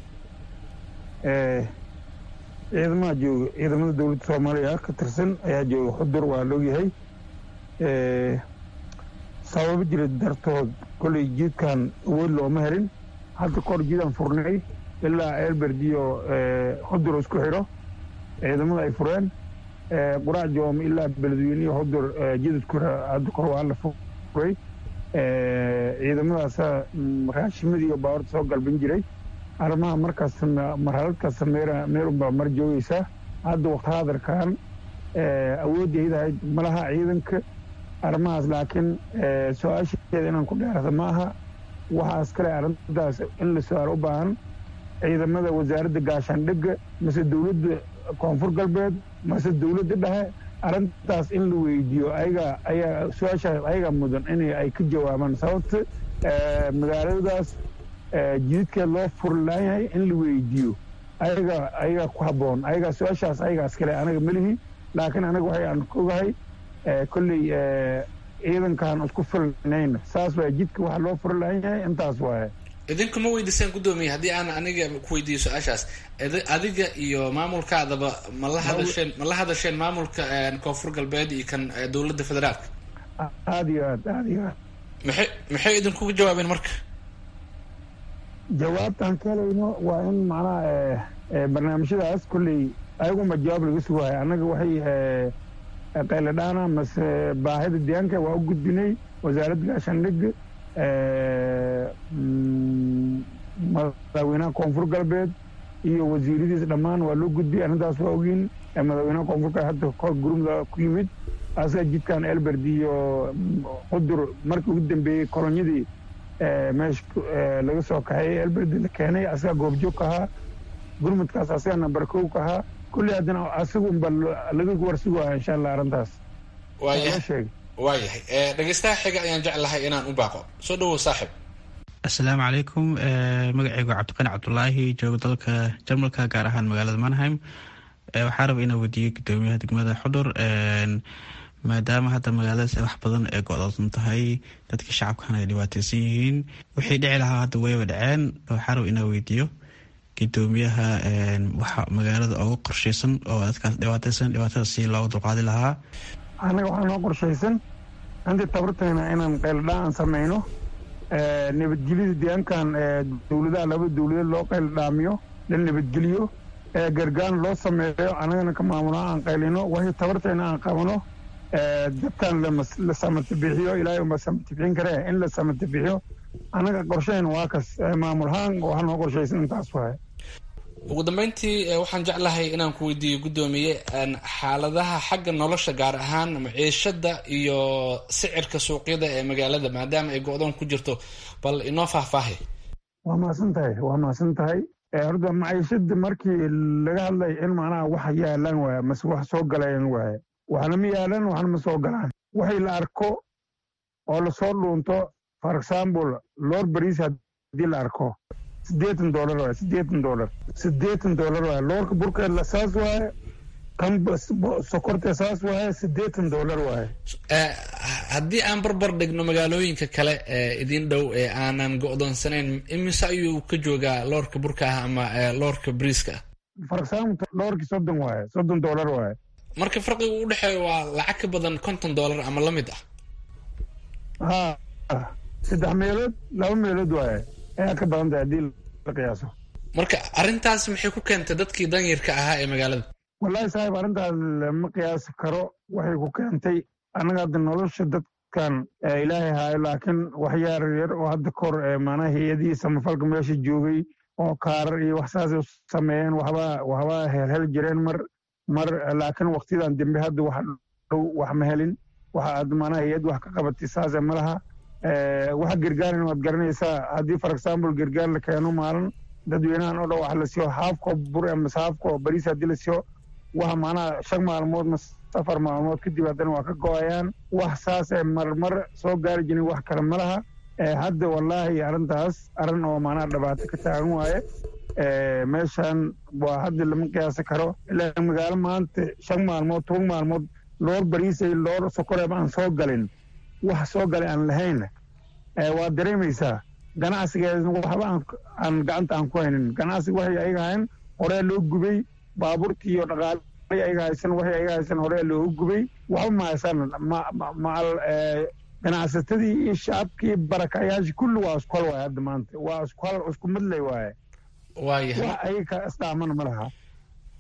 ciidamaha jooga ciidamada dowladda soomaaliya ka tirsan ayaa jooga xudur waa loogyahay sababo jira dartood kolley jiidkan awood looma helin hadda kahor jiidaan furnay ilaa eelberdiyo xudur isku xidho ciidamada ay fureen quraac joom ilaa beledweynihi xudur jidadku hadda kor waa la furay ciidamadaasa raashimadii iyo baawarta soo galban jiray arrimaha markaas marhalad kasta meer meelunbaa mar joogaysaa hadda waqti hadarkan awoodaydahayd malaha ciidanka arrimahaas laakiin su-aasheeda inaan ku dheerada ma aha waxaas kale arrintaas in la su-aal u baahan ciidamada wasaaradda gaashaandhigga mase dowladda koonfur galbeed mase dowladda dhexe arrintaas in la weydiiyo ayaga ayaa su-aashaas ayaga mudan in ay ka jawaabaan sababta magaaladaas jididkeed loo furlaan yahay in la weydiiyo ayaga ayaga ku habboon ayaga su-aashaas ayagaas kale anaga melihi laakiin anaga waxay aan ogahay kolley ciidankaan isku filnayn saas waay jidka waxa loo furlaan yahay intaas waaye idinku ma weydiisaan guddoomiye haddii aan aniga ku weydiiyo su-aashaas adiga iyo maamulkaadaba ma la hadasheen ma la hadasheen maamulka koonfur galbeed iyo kan dowladda federaalka aada iyo aad aada iyo aad maxay maxay idinkuga jawaabeen marka jawaabtaan ka helayno waa in macnaha barnaamijyadaas kolley ayaguma jawaab laga sugahay annaga waxay qayladhaana mase baahida deegaanka waa u gudbinay wasaaradda gaashaandhigga madaxweynaha koonfur galbeed iyo wasiiradiis dhammaan waa loo gudbiyay arrintaas waa ogiin madaxweynaha koonfurka hadda kor gurumda ku yimid asaga jidkan elberd iyo qudur markii ugu dambeeyey kolonyadii meesha laga soo kaxeeyey elberd la keenay asaga goobjoog ka ahaa gurmudkaas asaga nambar kow ka ahaa kulli haddana asaga unba laga warsugaha insha allah arrintaas waayahay waayahay dhegeystaha xiga ayaan jeclahay inaan u baaqo soo dhawow saaxib assalaamu calaykum magacaygu cabdiqani cabdulaahi joogo dalka jarmalka gaar ahaan magaalada manheim waxaa raba inaa weydiiyey gudoomiyaha degmada xudur maadaama hadda magaaladaas wax badan ee go-doodsan tahay dadka shacabkana ay dhibaateysan yihiin wixii dhici lahaa hadda wayba dhaceen waxaa raba inaa weydiiyo gudoomiyaha waxa magaalada uga qorsheysan oo dadkaas dhibaateysan dhibaatada si looga dulqaadi lahaa annaga waxaa noo qorshaysan intii tabartayna inaan qayldhaa aan samayno nabadgelyada deegaankan dowladaha laba dowladeed loo qayldhaamiyo la nabadgeliyo gargaan loo sameeyo annagana ka maamulaa aan qaylino waxay tabartayna aan qabano dadkan la samatabixiyo ilaahay uma samatibixin karee in la samatabixiyo annaga qorshayn waa kas maamulhaan waxaa noo qorshaysan intaas waay ugu dambeyntii waxaan jeclahay inaan ku weydiiyo guddoomiye xaaladaha xagga nolosha gaar ahaan maciishada iyo sicirka suuqyada ee magaalada maadaama ay go-doon ku jirto bal inoo faahfaahay waa mahadsan tahay waa mahadsan tahay horta maciishada markii laga hadlay in macnaha wax yaalaan waaya mase wax soo galayaan waaya waxna ma yaalaan waxna ma soo galaan waxay la arko oo lasoo dhuunto for example lor bariis haddii la arko sideetan dolar waay sideetan dolar sideetan dolar waay loorka burkeedla saas waaye kan sokorta saas waaye sideetan dolar waaye haddii aan barbar dhigno magaalooyinka kale ee idin dhow ee aanan go-doonsanayn imise ayuu ka joogaa loorka burka ah ama loorka briiska ah for example loorkii soddon waaye soddon dolar waaye marka farqiga u dhexeeya waa lacag ka badan konton dollar ama la mid ah ha saddex meelood laba meelood waaye ayaa ka badan tahay haddii la qiyaaso marka arrintaas maxay ku keentay dadkii danyarka ahaa ee magaalada wallahi saaxib arrintaas lama qiyaasi karo waxay ku keentay annaga hadda nolosha dadkan ilaahay haayo laakiin wax yaar yar oo hadda kor maanaha hay-adihii samafalka meesha joogay oo kaarar iyo wax saasay u sameeyeen waxbaa waxbaa helhel jireen mar mar laakiin waktiyadan dambe hadda wax dhow wax ma helin waxa aad maanaha hay-ad wax ka qabatay saase ma laha waxa gargaaran waad garanaysaa haddii for example gargaar la keeno maalin dadweynahan oo dhan wax la siiyo haafko bur mase haafko bariis haddii la siiyo waxa maanaha shan maalmood mase afar maalmood kadib haddana waa ka go-ayaan wax saasee marmar soo gaari jirin wax kale ma laha hadda wallaahi arrintaas arrin oo maanaha dhibaato ka taagan waaye meeshan waa hadda lama qiyaasi karo ilaa magaalo maanta shan maalmood toban maalmood loor bariisay loor sokoreeb aan soo galin wax soo galay aan lahayn waa dareemaysaa ganacsigeedna waxba aan gacanta aan ku haynin ganacsiga waxay ayaga hayn horee loo gubay baabuurtii iyo dhaqaale ayaga haysan waxay ayaga haysan horee loogu gubay waxba ma haysan macal ganacsatadii iyo shacabkii barakayaashii kulli waa isku hal waaye hadda maanta waa isku hal isku midlay waaye waayahay wax ayaga ka isdhaamana ma laha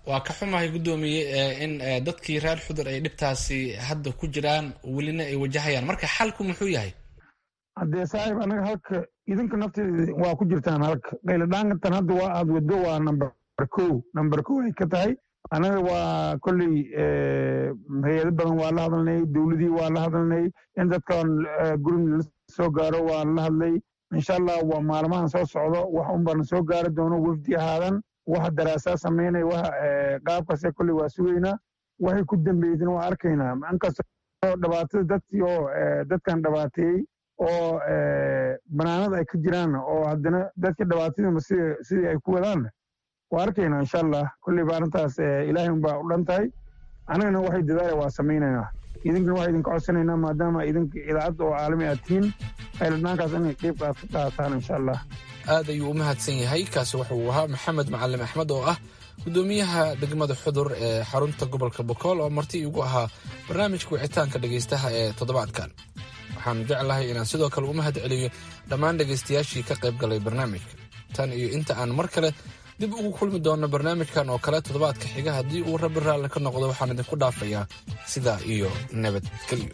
waa ka xumahay guddoomiye in dadkii reer xudur ay dhibtaasi hadda ku jiraan welina ay wajahayaan marka xalku muxuu yahay haddee saaxiib anaga halka idinka nafteeda waa ku jirtaan halka qayladhaankan hadda waa aad waddo waa namber kow namber kow ay ka tahay anaga waa kolley hay-ado badan waa la hadalnay dowladii waa la hadalnay in dadkan gurin la soo gaaro waa la hadlay insha allah waa maalmahan soo socdo wax unbana soo gaari doono wefdi ahaadan waxa daraasaa samaynay waxa qaabkase kolley waa sugaynaa waxay ku dambeydin waa arkaynaa inkastoo dhibaatada dadkii oo dadkan dhibaateeyey oo banaanada ay ka jiraan oo haddana dadka dhibaatadiima sidii ay ku wadaanna waa arkaynaa insha allah kolleyba arrintaas ilaahay unbaa u dhan tahay annagana waxay dadaala waa samaynaynaa idinkana waxaa idinka codsanaynaa maadaama idinka idaacadda oo caalami aad tihiin qayladhaankaas inay qeyb qaad ka qaataan insha allah aad ayuu u mahadsan yahay kaasi wuxuu ahaa maxamed macalin axmed oo ah guddoomiyaha degmada xudur ee xarunta gobolka bokool oo marti igu ahaa barnaamijka wicitaanka dhegaystaha ee toddobaadkan waxaan jeclahay inaan sidoo kale u mahad celiyo dhammaan dhegaystayaashii ka qayb galay barnaamijka tan iyo inta aan mar kale dib ugu kulmi doonno barnaamijkan oo kale toddobaadka xiga haddii uu rabbi raalle ka noqdo waxaan idinku dhaafayaa sidaa iyo nabadgelyo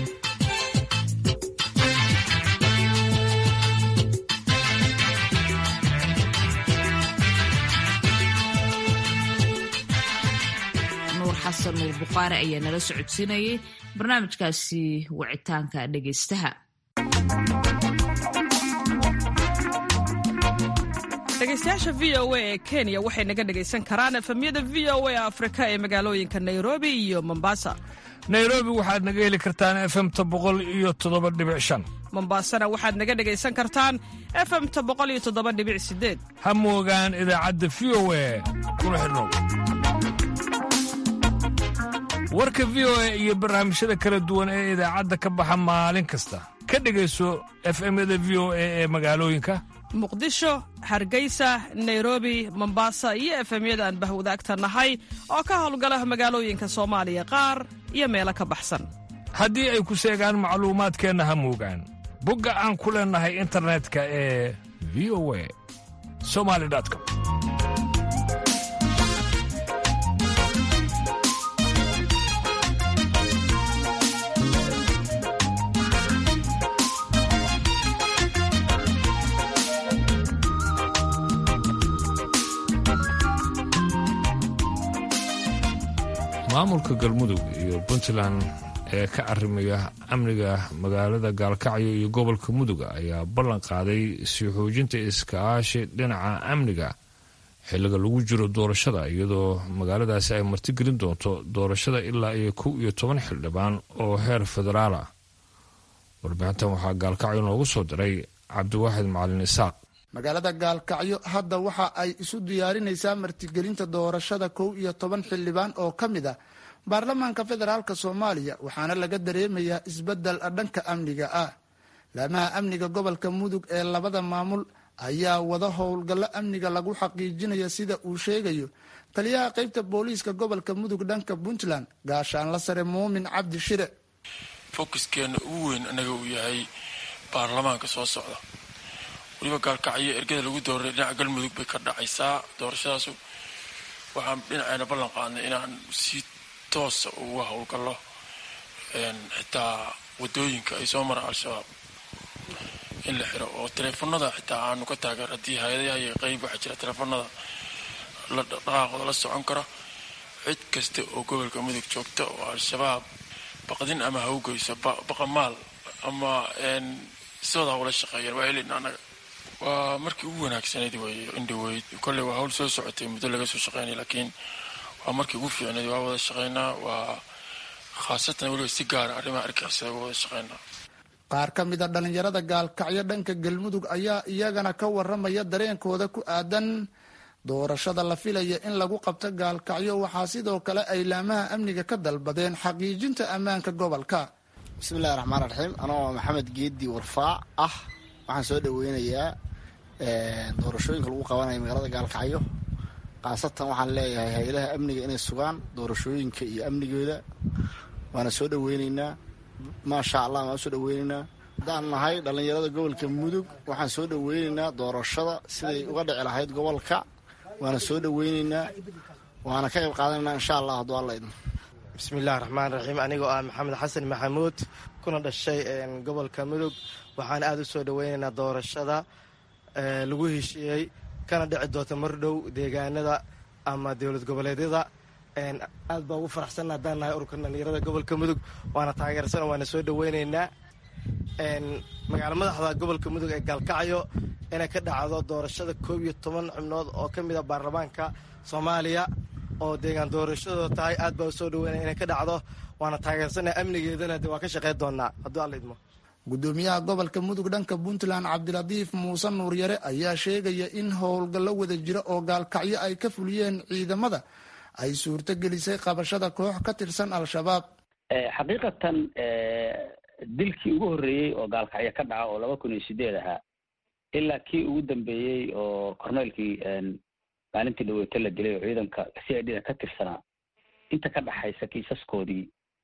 nuur xasan nuur bukhaari ayaa nala socodsiinayay barnaamijkaasi wicitaanka dhegaystaha dhegaystayaasha v o a ee kenya waxay naga dhegaysan karaan efemyada v o a afrika ee magaalooyinka nairobi iyo mombasa nairobi waxaad naga heli kartaan efemta boqol iyo toddoba dhibic shan mombasana waxaad naga dhegaysan kartaan efemta boqol iyo toddoba dhibic sideed ha moogaan idaacadda v o a kuna xidhnow warka v o a iyo barnaamijyada kala duwan ee idaacadda ka baxa maalin kasta ka dhegayso efemyada v o a ee magaalooyinka muqdisho hargeysa nairobi mombasa iyo efemyada aan bahwadaagta nahay oo ka howlgala magaalooyinka soomaaliya qaar iyo meelo ka baxsan haddii ay ku seegaan macluumaadkeenna ha moogaan bogga aan ku leennahay internetka ee v o a somali com maamulka galmudug iyo puntland ee ka arrimaya amniga magaalada gaalkacyo iyo gobolka muduga ayaa ballan qaaday sii xoojinta iskaashi dhinaca amniga xilliga lagu jiro doorashada iyadoo magaaladaasi ay martigelin doonto doorashada ilaa iyo kow iyo toban xildhibaan oo heer federaal ah warbixintan waxaa gaalkacyo noogu soo diray cabdiwaaxid macalin isaaq magaalada gaalkacyo hadda waxa ay isu diyaarinaysaa martigelinta doorashada kow iyo toban xildhibaan oo ka mid ah baarlamaanka federaalk soomaaliya waxaana laga dareemayaa isbedel dhanka amniga ah laamaha amniga gobolka mudug ee labada maamul ayaa wada howlgallo amniga lagu xaqiijinaya sida uu sheegayo taliyaha qeybta booliiska gobolka mudug dhanka puntland gaashaanla sare muumin cabdi shire fokuskeena ugu weyn anaga uu yahay baarlamaanka soo socda weliba gaalkacyo ergada lagu dooray dhinaca galmudug bay ka dhacaysaa doorashadaasu waxaan dhinaceena ballan qaadnay inaan si toosa uga howlgallo xitaa wadooyinka ay soo maraan al-shabaab in la xiro oo taleefanada xitaa aanu ka taageer haddii hay-adaha iyo qeyb waxaa jira taleefanada la dhaqaaqooda la socon kara cid kasta oo gobolka mudug joogta oo al-shabaab baqdin ama hawgeyso baqamaal ama sidooda hawla shaqeeyaan waa helin anaga waa markii ugu wanaagsanayd wey indhaweyd kolley waa hawl soo socotay muddo laga soo shaqeynay laakiin waa markii ugu fiicnayd waa wada shaqeynaa waa khaasatan weliba si gaara arrimaha argixisada uga wada shaqeynaa qaar ka mid a dhallinyarada gaalkacyo dhanka galmudug ayaa iyagana ka waramaya dareenkooda ku aadan doorashada la filaya in lagu qabto gaalkacyo waxaa sidoo kale ay laamaha amniga ka dalbadeen xaqiijinta ammaanka gobolka bismillahi raxmaan raxiim anoo maxamed geedi warfaac ah waxaan soo dhaweynayaa doorashooyinka lagu qabanayo magaalada gaalkacyo khaasatan waxaan leeyahay hay-adaha amniga inay sugaan doorashooyinka iyo amnigooda waana soo dhaweyneynaa maasha allah waan soo dhaweyneynaa haddaan nahay dhallinyarada gobolka mudug waxaan soo dhaweyneynaa doorashada siday uga dhici lahayd gobolka waana soo dhaweyneynaa waana ka qayb qaadanayna insha allah hadduu alla idmo bismillahi raxmaan raxiim anigoo ah maxamed xasan maxamuud kuna dhashay gobolka mudug waxaan aada u soo dhoweynaynaa doorashada lagu heshiiyey kana dhici doonta mar dhow deegaanada ama dowlad goboleedyada aad baa ugu faraxsanna haddaan nahay ururka dhalinyarada gobolka mudug waana taageersan waana soo dhoweynaynaa magaala madaxda gobolka mudug ee gaalkacyo inay ka dhacdo doorashada koob iyo toban xubnood oo ka mid a baarlamaanka soomaaliya oo deegaan doorashadooda tahay aad baa u soo dhaweynaya inay ka dhacdo waana taageersanaa amnigeedana de waa ka shaqeyn doonaa hadduu alla idmo gudoomiyaha gobolka mudug dhanka puntland cabdilatiif muuse nuuryare ayaa sheegaya in howlgallo wada jira oo gaalkacyo ay ka fuliyeen ciidamada ay suurto gelisay qabashada koox ka tirsan al-shabaab xaqiiqatan dilkii ugu horreeyey oo gaalkacyo ka dhaca oo laba kun iyo sideed ahaa ilaa kii ugu dambeeyey oo corneelkii maalintii dhaweeto la dilay oo ciidanka c i d da ka tirsanaa inta ka dhaxaysa kiisaskoodii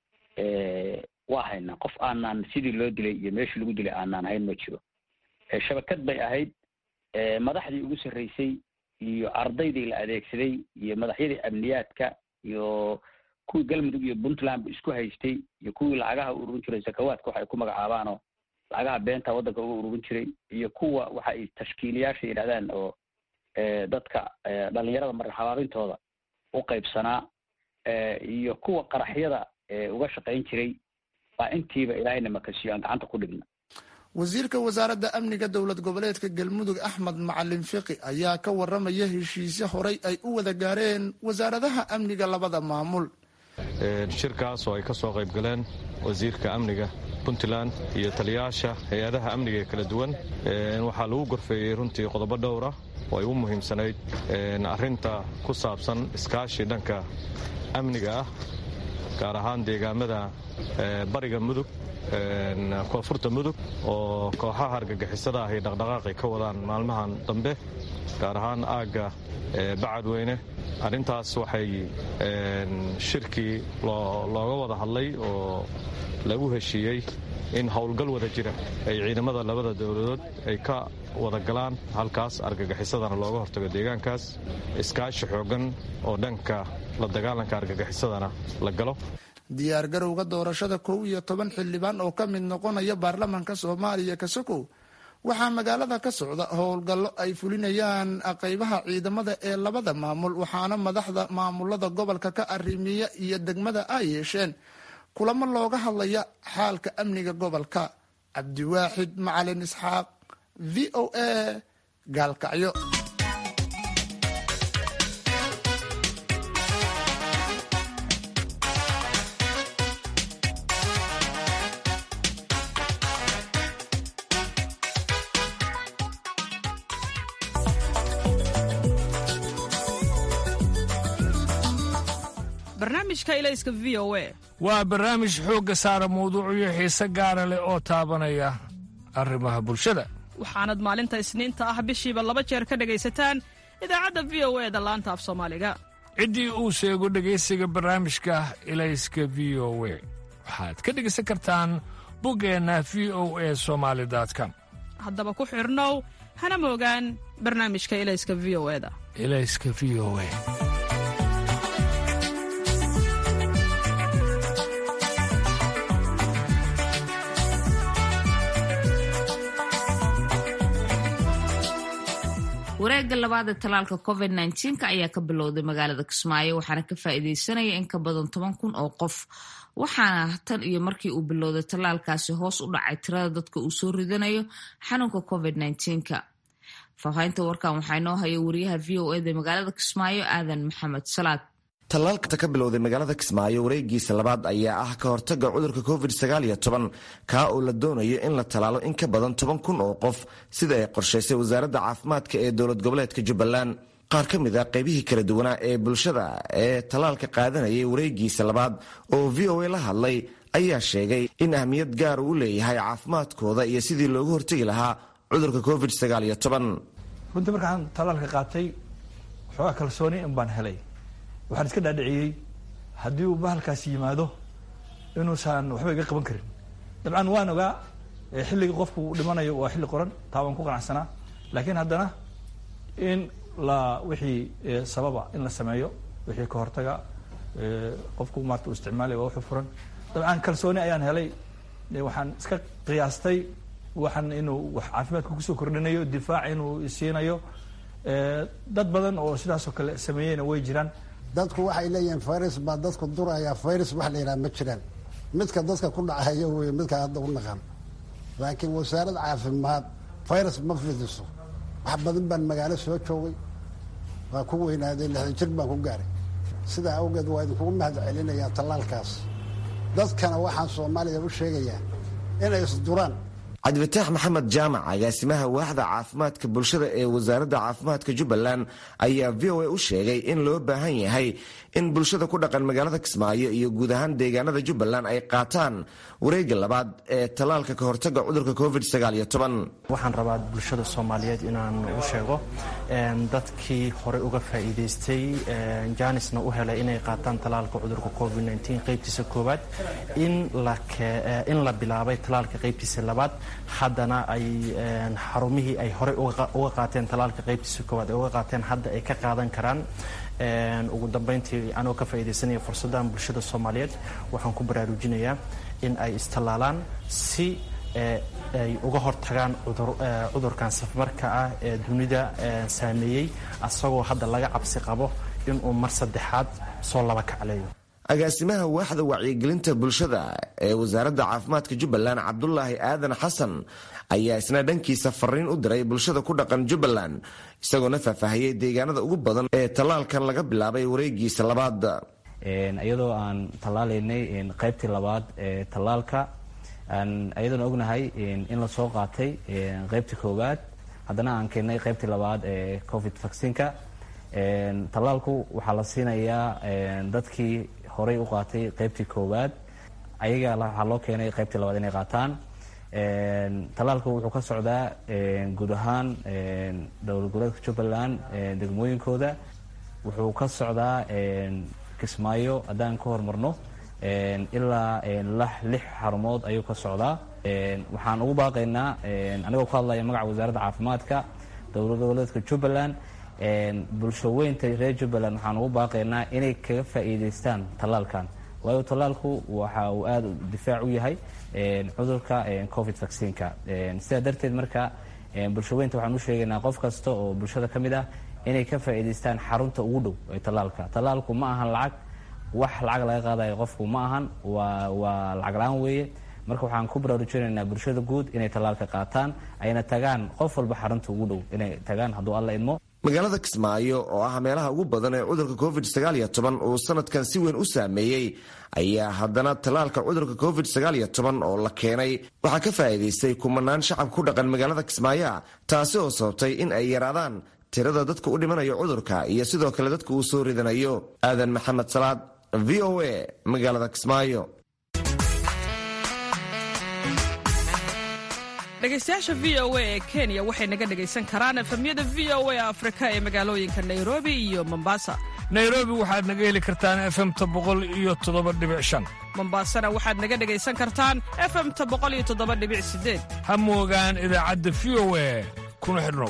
waa haynaa qof aanaan sidii loo dilay iyo meeshii lagu dilay aanaan hayn ma jiro shabakad bay ahayd madaxdii ugu sarreysay iyo ardaydii la adeegsaday iyo madaxyadii amniyaadka iyo kuwii galmudug iyo puntlandba isku haystay iyo kuwii lacagaha u ururin jiray sakawaadka waxa ay ku magacaabaanoo lacagaha beenta waddanka uga ururin jiray iyo kuwa waxa ay tashkiiliyaasha yidhahdaan oo dadka dhalinyarada marxabaabintooda u qaybsanaa iyo kuwa qaraxyada uga shaqayn jiray baa intiiba ilaahayna makasiyo aan gacanta ku dhigna wasiirka wasaaradda amniga dowlad goboleedka galmudug axmed macalin fiqi ayaa ka waramaya heshiisyo horay ay u wada gaareen wasaaradaha amniga labada maamul shirkaas oo ay ka soo qayb galeen wasiirka amniga puntland iyo taliyaasha hay-adaha amniga ee kala duwan waxaa lagu gorfeeyey runtii qodobo dhowra oo ay u muhiimsanayd arrinta ku saabsan iskaashi dhanka amniga ah gaar ahaan deegaamada bariga mudug koonfurta mudug oo kooxaha argagixisada ah ay dhaqdhaqaaqi ka wadaan maalmahan dambe gaar ahaan aagga bacadweyne arrintaas waxay shirkii looga wada hadlay oo lagu heshiiyey in howlgal wada jira ay ciidamada labada dowladood ay ka wada galaan halkaas argagixisadana looga hortago deegaankaas iskaashi xoogan oo dhanka la dagaalanka argagixisadana la galo diyaar garowga doorashada kow iyo toban xildhibaan oo ka mid noqonaya baarlamaanka soomaaliya kasokow waxaa magaalada ka socda howlgallo ay fulinayaan qaybaha ciidamada ee labada maamul waxaana madaxda maamulada gobolka ka arrimiya iyo degmada ay yeesheen kulamo looga hadlaya xaalka amniga gobolka cabdiwaaxid macalin isxaaq v o a gaalkacyo waa barnaamij xoogga saara mawduucyo xiise gaara leh oo taabanaya arrimaha bulshada waxaanad maalinta isniinta ah bishiiba laba jeer ka dhegaysataan idaacadda v o e da laanta af soomaaliga ciddii uu sheego dhegaysiga barnaamijka ilayska v o we waxaad ka dhegaysan kartaan buggeenna v o e somaali com haddaba ku xidhnow hana moogaan barnaamijka ilayska v o eda ilayska v o e wareegga labaad ee talaalka covid nka ayaa ka bilowday magaalada kismaayo waxaana ka faa'iideysanaya in ka badan toban kun oo qof waxaana tan iyo markii uu bilowday talaalkaasi hoos u dhacay tirada dadka uu soo ridanayo xanuunka covid nka faahfaahinta warkan waxaa inoo haya wariyaha v o eda magaalada kismaayo aadan maxamed salaad tallaalka ka bilowday magaalada kismaayo wareegiisa labaad ayaa ah ka hortaga cudurka covid kaa oo la doonayo in la tallaalo in ka badan toban kun oo qof sida ay qorshaysay wasaaradda caafimaadka ee dowlad goboleedka jubbaland qaar ka mid a qaybihii kala duwanaa ee bulshada ee tallaalka qaadanayay wareegiisa labaad oo v o a la hadlay ayaa sheegay in ahmiyad gaar uu leeyahay caafimaadkooda iyo sidii loogu hortegi lahaa cudurka covid runtii markaan tallaalka qaatay waxoogaa kalsooni in baan helay waxaan iska dhaadhiciyey haddii uu bahalkaasi yimaado inuusan waxba iga qaban karin dabcan waan ogaa xilliga qofku uu dhimanayo waa xilli qoran taa waan ku qanacsanaa laakiin haddana in la wixii sababa in la sameeyo wixii ka hortaga qofku maarta uu isticmaalaya waa wuxuu furan dabcan kalsooni ayaan helay waxaan iska qiyaastay waxaan inuu wax caafimaadka kusoo kordhinayo difaac inuu siinayo dad badan oo sidaasoo kale sameeyeyna way jiraan dadku waxay leeyihiin virus baa dadku duraya virus wax la yidhaha ma jiraan midka dadka ku dhacaya wey midka hadda u naqan laakiin wasaarad caafimaad virus ma fidiso wax badan baan magaalo soo joogay waa ku weynaaday lixdan jir baan ku gaaray sidaa awgeed waa idinkugu mahad celinayaa tallaalkaas dadkana waxaan soomaaliya u sheegayaa inay isduraan cabdifataax maxamed jaamac agaasimaha waaxda caafimaadka bulshada ee wasaaradda caafimaadka jubbaland ayaa v o a u sheegay in loo baahan yahay in bulshada ku dhaqan magaalada kismaayo iyo guud ahaan deegaanada jubbaland ay qaataan wareegga labaad ee tallaalka ka hortaga cudurka covid waxaan rabaa bulshada soomaaliyeed inaan u sheego dadkii horey uga faa'iidaystay jaanisna u helay inay qaataan tallaalka cudurka covid qaybtiisa koowaad in la bilaabay tallaalka qaybtiisa labaad haddana ay xarumihii ay horey uga qaateen tallaalka qaybtiisa koowaad ay uga qaateen hadda ay ka qaadan karaan ugu dambeyntii anoo ka faa'iidaysanaya fursaddan bulshada soomaaliyeed waxaan ku baraarujinayaa in ay istallaalaan si ay uga hortagaan cudurkan safmarka ah ee dunida saameeyey asagoo hadda laga cabsi qabo inuu mar saddexaad soo laba kacleeyo agaasimaha waaxda wacyigelinta bulshada ee wasaaradda caafimaadka jubbaland cabdulaahi aadan xasan ayaa isna dhankiisa fariin u diray bulshada ku dhaqan jubbaland isagoona faahfaahiyey deegaanada ugu badan ee tallaalkan laga bilaabay wareegiisa labaad iyadoo aan tallaalaynay qaybtii labaad ee tallaalka iyadoona ognahay in la soo qaatay qaybtii koowaad haddana aan keennay qaybtii labaad ee covid vaccinka tallaalku waxaa la siinayaa dadkii horey u qaatay qaybtii koowaad ayaga waxaa loo keenay qaybtii labaad inay qaataan tallaalku wuxuu ka socdaa guud ahaan dowlad goboleedka jubbaland degmooyinkooda wuxuu ka socdaa kismaayo haddaan ka hormarno ilaa lix xarumood ayuu ka socdaa waxaan ugu baaqaynaa anigoo ku hadlaya magaca wasaaradda caafimaadka dowlad goboleedka jubbaland bulsho weynta reer jubbaland waxaan ugu baaqaynaa inay kaga faa'iidaystaan tallaalkan waayo tallaalku waxa uu aada difaac u yahay cudurka covid vaccinka sidaa darteed marka bulsho weynta waxaan u sheegaynaa qof kasta oo bulshada ka mid ah inay ka faa'iidaystaan xarunta ugu dhow ee tallaalka tallaalku ma ahan lacag wax lacag laga qaadayo qofku ma ahan waa waa lacag la-aan weeye marka waxaan ku baraarujinaynaa bulshada guud inay tallaalka qaataan ayna tagaan qof walba xarunta ugu dhow inay tagaan hadduu alla idmo magaalada kismaayo oo ah meelaha ugu badan ee cudurka covid uu sanadkan si weyn u saameeyey ayaa haddana tallaalka cudurka covid oo la keenay waxaa ka faa'iidaystay kumanaan shacab ku dhaqan magaalada kismaayoa taasi oo sababtay in ay yaraadaan tirada dadka u dhimanayo cudurka iyo sidoo kale dadka uu soo ridanayo aadan maxamed salaad v o a magaalada kismaayo dhegaystayaasha v o a ee kenya waxay naga dhegaysan karaan efamyada v o a afrika ee magaalooyinka nairobi iyo mombasa nairobi waxaad naga heli kartaan efemta boqol iyo toddoba dhibic shan mombasana waxaad naga dhegaysan kartaan efemta boqol iyo toddoba dhibic sideed ha moogaan idaacadda v o a kuna xidhnow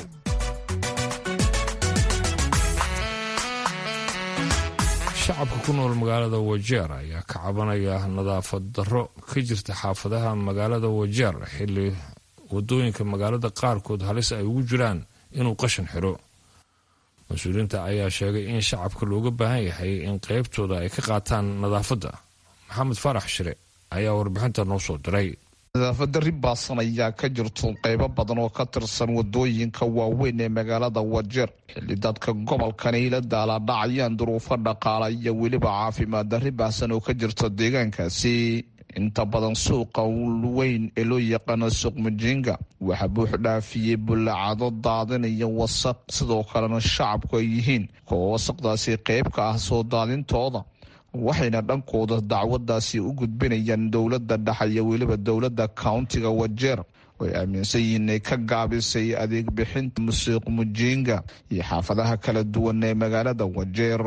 shacabka ku nool magaalada wajeer ayaa ka cabanaya nadaafad darro ka jirta xaafadaha magaalada wajeer xilli wadooyinka magaalada qaarkood halis ay ugu jiraan inuu qashin xidho mas-uuliyiinta ayaa sheegay in shacabka looga baahan yahay in qaybtooda ay ka qaataan nadaafadda maxamed faarax shire ayaa warbixinta noo soo diray nadaafaddarri baasan ayaa ka jirto qaybo badan oo ka tirsan wadooyinka waaweyn ee magaalada wajeer xilli dadka gobolkani la daalaadhacayaan duruufo dhaqaala iyo weliba caafimaad darri baahsan oo ka jirta deegaankaasi inta badan suuqa weyn ee loo yaqaano suuq mujinga waxaa buux dhaafiyey bullacado daadinaya wasaq sidoo kalena shacabku ay yihiin kuwa wasaqdaasi qayb ka ah soo daadintooda waxayna dhankooda dacwadaasi u gudbinayaan dowladda dhexe iyo weliba dowladda countiga wajeer oy aaminsan yihiin inay ka gaabisay adeeg bixinta musuuq mujinga iyo xaafadaha kala duwan ee magaalada wajeer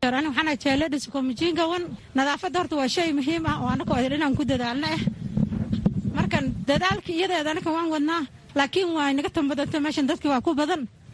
nadaafadda horta waa shay muhiim ah oo anaka inaan ku dadaalno ah markan dadaalka iyadeeda anaka waan wadnaa laakiin waa naga tambadanta meeshan dadki waa ku badan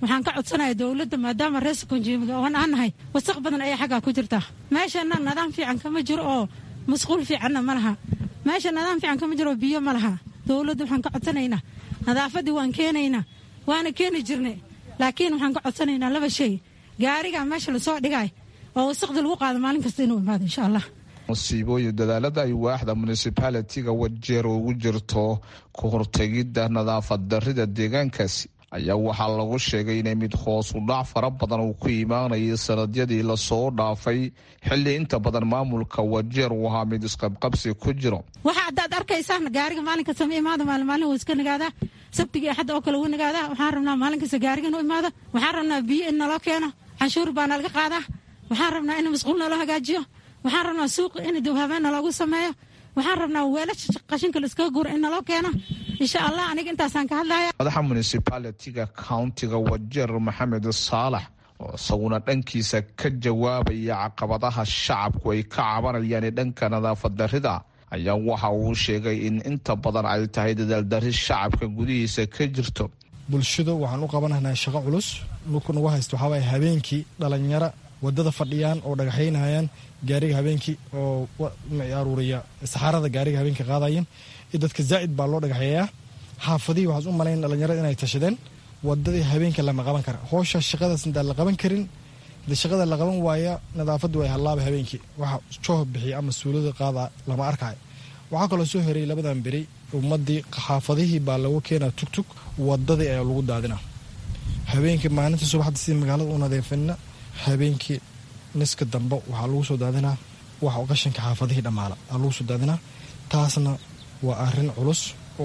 waxaan ka codsanaya dowladda maadaama reesa konjiimiga oon aan nahay wasaq badan ayaa xaggaa ku jirtaa meeshana nidaam fiican kama jiro oo masquul fiicanna ma laha meesha nidaam fiican kama jiro oo biyo ma laha dowladda waxaan ka codsanaynaa nadaafaddii waan keenaynaa waana keeni jirnay laakiin waxaan ka codsanaynaa laba shay gaariga meesha lasoo dhigay oo wasaqda lagu qaado maalin kasta inuu imaado insha allah musiibooyin dadaalada ay waaxda municibaalitiga wajeer ugu jirto ka hortegidda nadaafad darrida deegaankaasi ayaa waxaa lagu sheegay inay mid hoos u dhac fara badan uu ku imaanayay sanadyadii lasoo dhaafay xilli inta badan maamulka wajeer uu ahaa mid isqabqabsi ku jiro waxa haddaad arkaysaan gaariga maalin kasta ma imaado maalin maalin wuu iska nagaadaa sabtiga axadda oo kale wuu nagaadaa waxaan rabnaa maalin kasta gaariga inuu imaado waxaan rabnaa biyo in naloo keeno canshuur baa nalaga qaadaa waxaan rabnaa in masquul naloo hagaajiyo waxaan rabnaa suuqa in dawhabeena loogu sameeyo waxaan rabnaa weelasha qashinka laiskaga guuro in naloo keeno insha allah aniga intaasaan ka hadlaya madaxa municibaalitiga countiga wajeer maxamed saalax oo isaguna dhankiisa ka jawaabaya caqabadaha shacabku ay ka cabanayaan ee dhanka nadaafad darrida ayaa waxa uu sheegay in inta badan ay tahay dadaaldarri shacabka gudihiisa ka jirto bulshadu waxaan u qabanaynaa shaqo culus dhulku nagu haysta waxaa waaya habeenkii dhalinyaro wadada fadhiyaan oo dhagaxaynayaan gaariga habeenkii oo aruuriya saxaarada gaariga habeenkii qaadayan iyo dadka zaa'id baa loo dhagaxeeyaa xaafadihii waxaas u malayn dhalinyarada inay tashadeen wadadii habeenka lama qaban kara howsha shaqadaas intaan la qaban karin de shaqada la qaban waaya nadaafadu way hallaaba habeenkii waxa jooh bixiya ama suulada qaada lama arkayo waxaa kaloo soo heray labadan beri ummadii xaafadihii baa lagu keenaa tugtug wadadii ayaa lagu daadina habeenkii maalinta subaxda sidii magaalada u nadiifina habeenkii niska dambe waxaa lagu soo daadinaa wax qashinka xaafadihii dhammaala aa lagu soo daadinaa taasna waa arin culus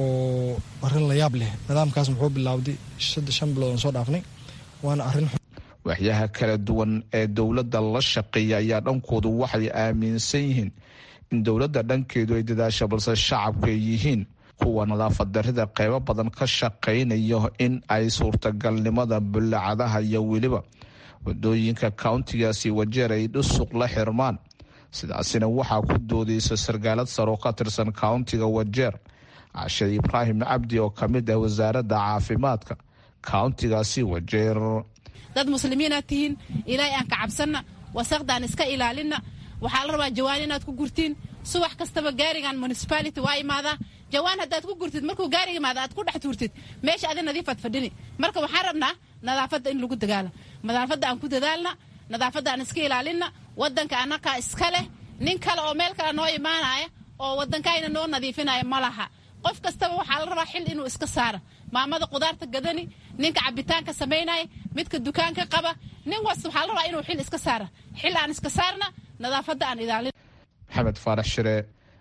oo arin la yaab leh nidaamkaas muxuu bilaawday shan bilood aan soo dhaafnay waana arin waxyaha kala duwan ee dowladda la shaqeeya ayaa dhankoodu waxay aaminsan yihiin in dowladda dhankeedu ay dadaasha balse shacabku ay yihiin kuwa nadaafad darrida qeybo badan ka shaqaynayo in ay suurtagalnimada bullacadaha iyo weliba wadooyinka countigaasi wajeer ay dhusuq la xirmaan sidaasina waxaa ku doodaysa sarkaalad sare oo ka tirsan countiga wajeer cashe ibraahim cabdi oo kamid ah wasaaradda caafimaadka countigaasi wajeer dad muslimiinaad tihiin ilaahay aan ka cabsanna wasaqdaan iska ilaalinna waxaa la rabaa jawaan inaad ku gurtiin subax kastaba gaarigan municipality waa imaadaa jawaan haddaad ku gurtid markuu gaariga imaada aad ku dhex tuurtid meesha adi nadiifaad fadhini marka waxaan rabnaa nadaafadda in lagu dagaala nadaafadda aan ku dadaalna nadaafadda aan iska ilaalinna wadanka annakaa iska leh nin kale oo meel kale noo imaanaya oo wadankayna noo nadiifinaya ma laha qof kastaba waxaa la rabaa xil inuu iska saara maamada qudaarta gadani ninka cabitaanka samaynaya midka dukaanka qaba nin was waxaa la rabaa inuu xil iska saara xil aan iska saarna nadaafadda aan ilaalin maxamed faarax shire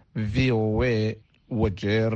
v o a wajeer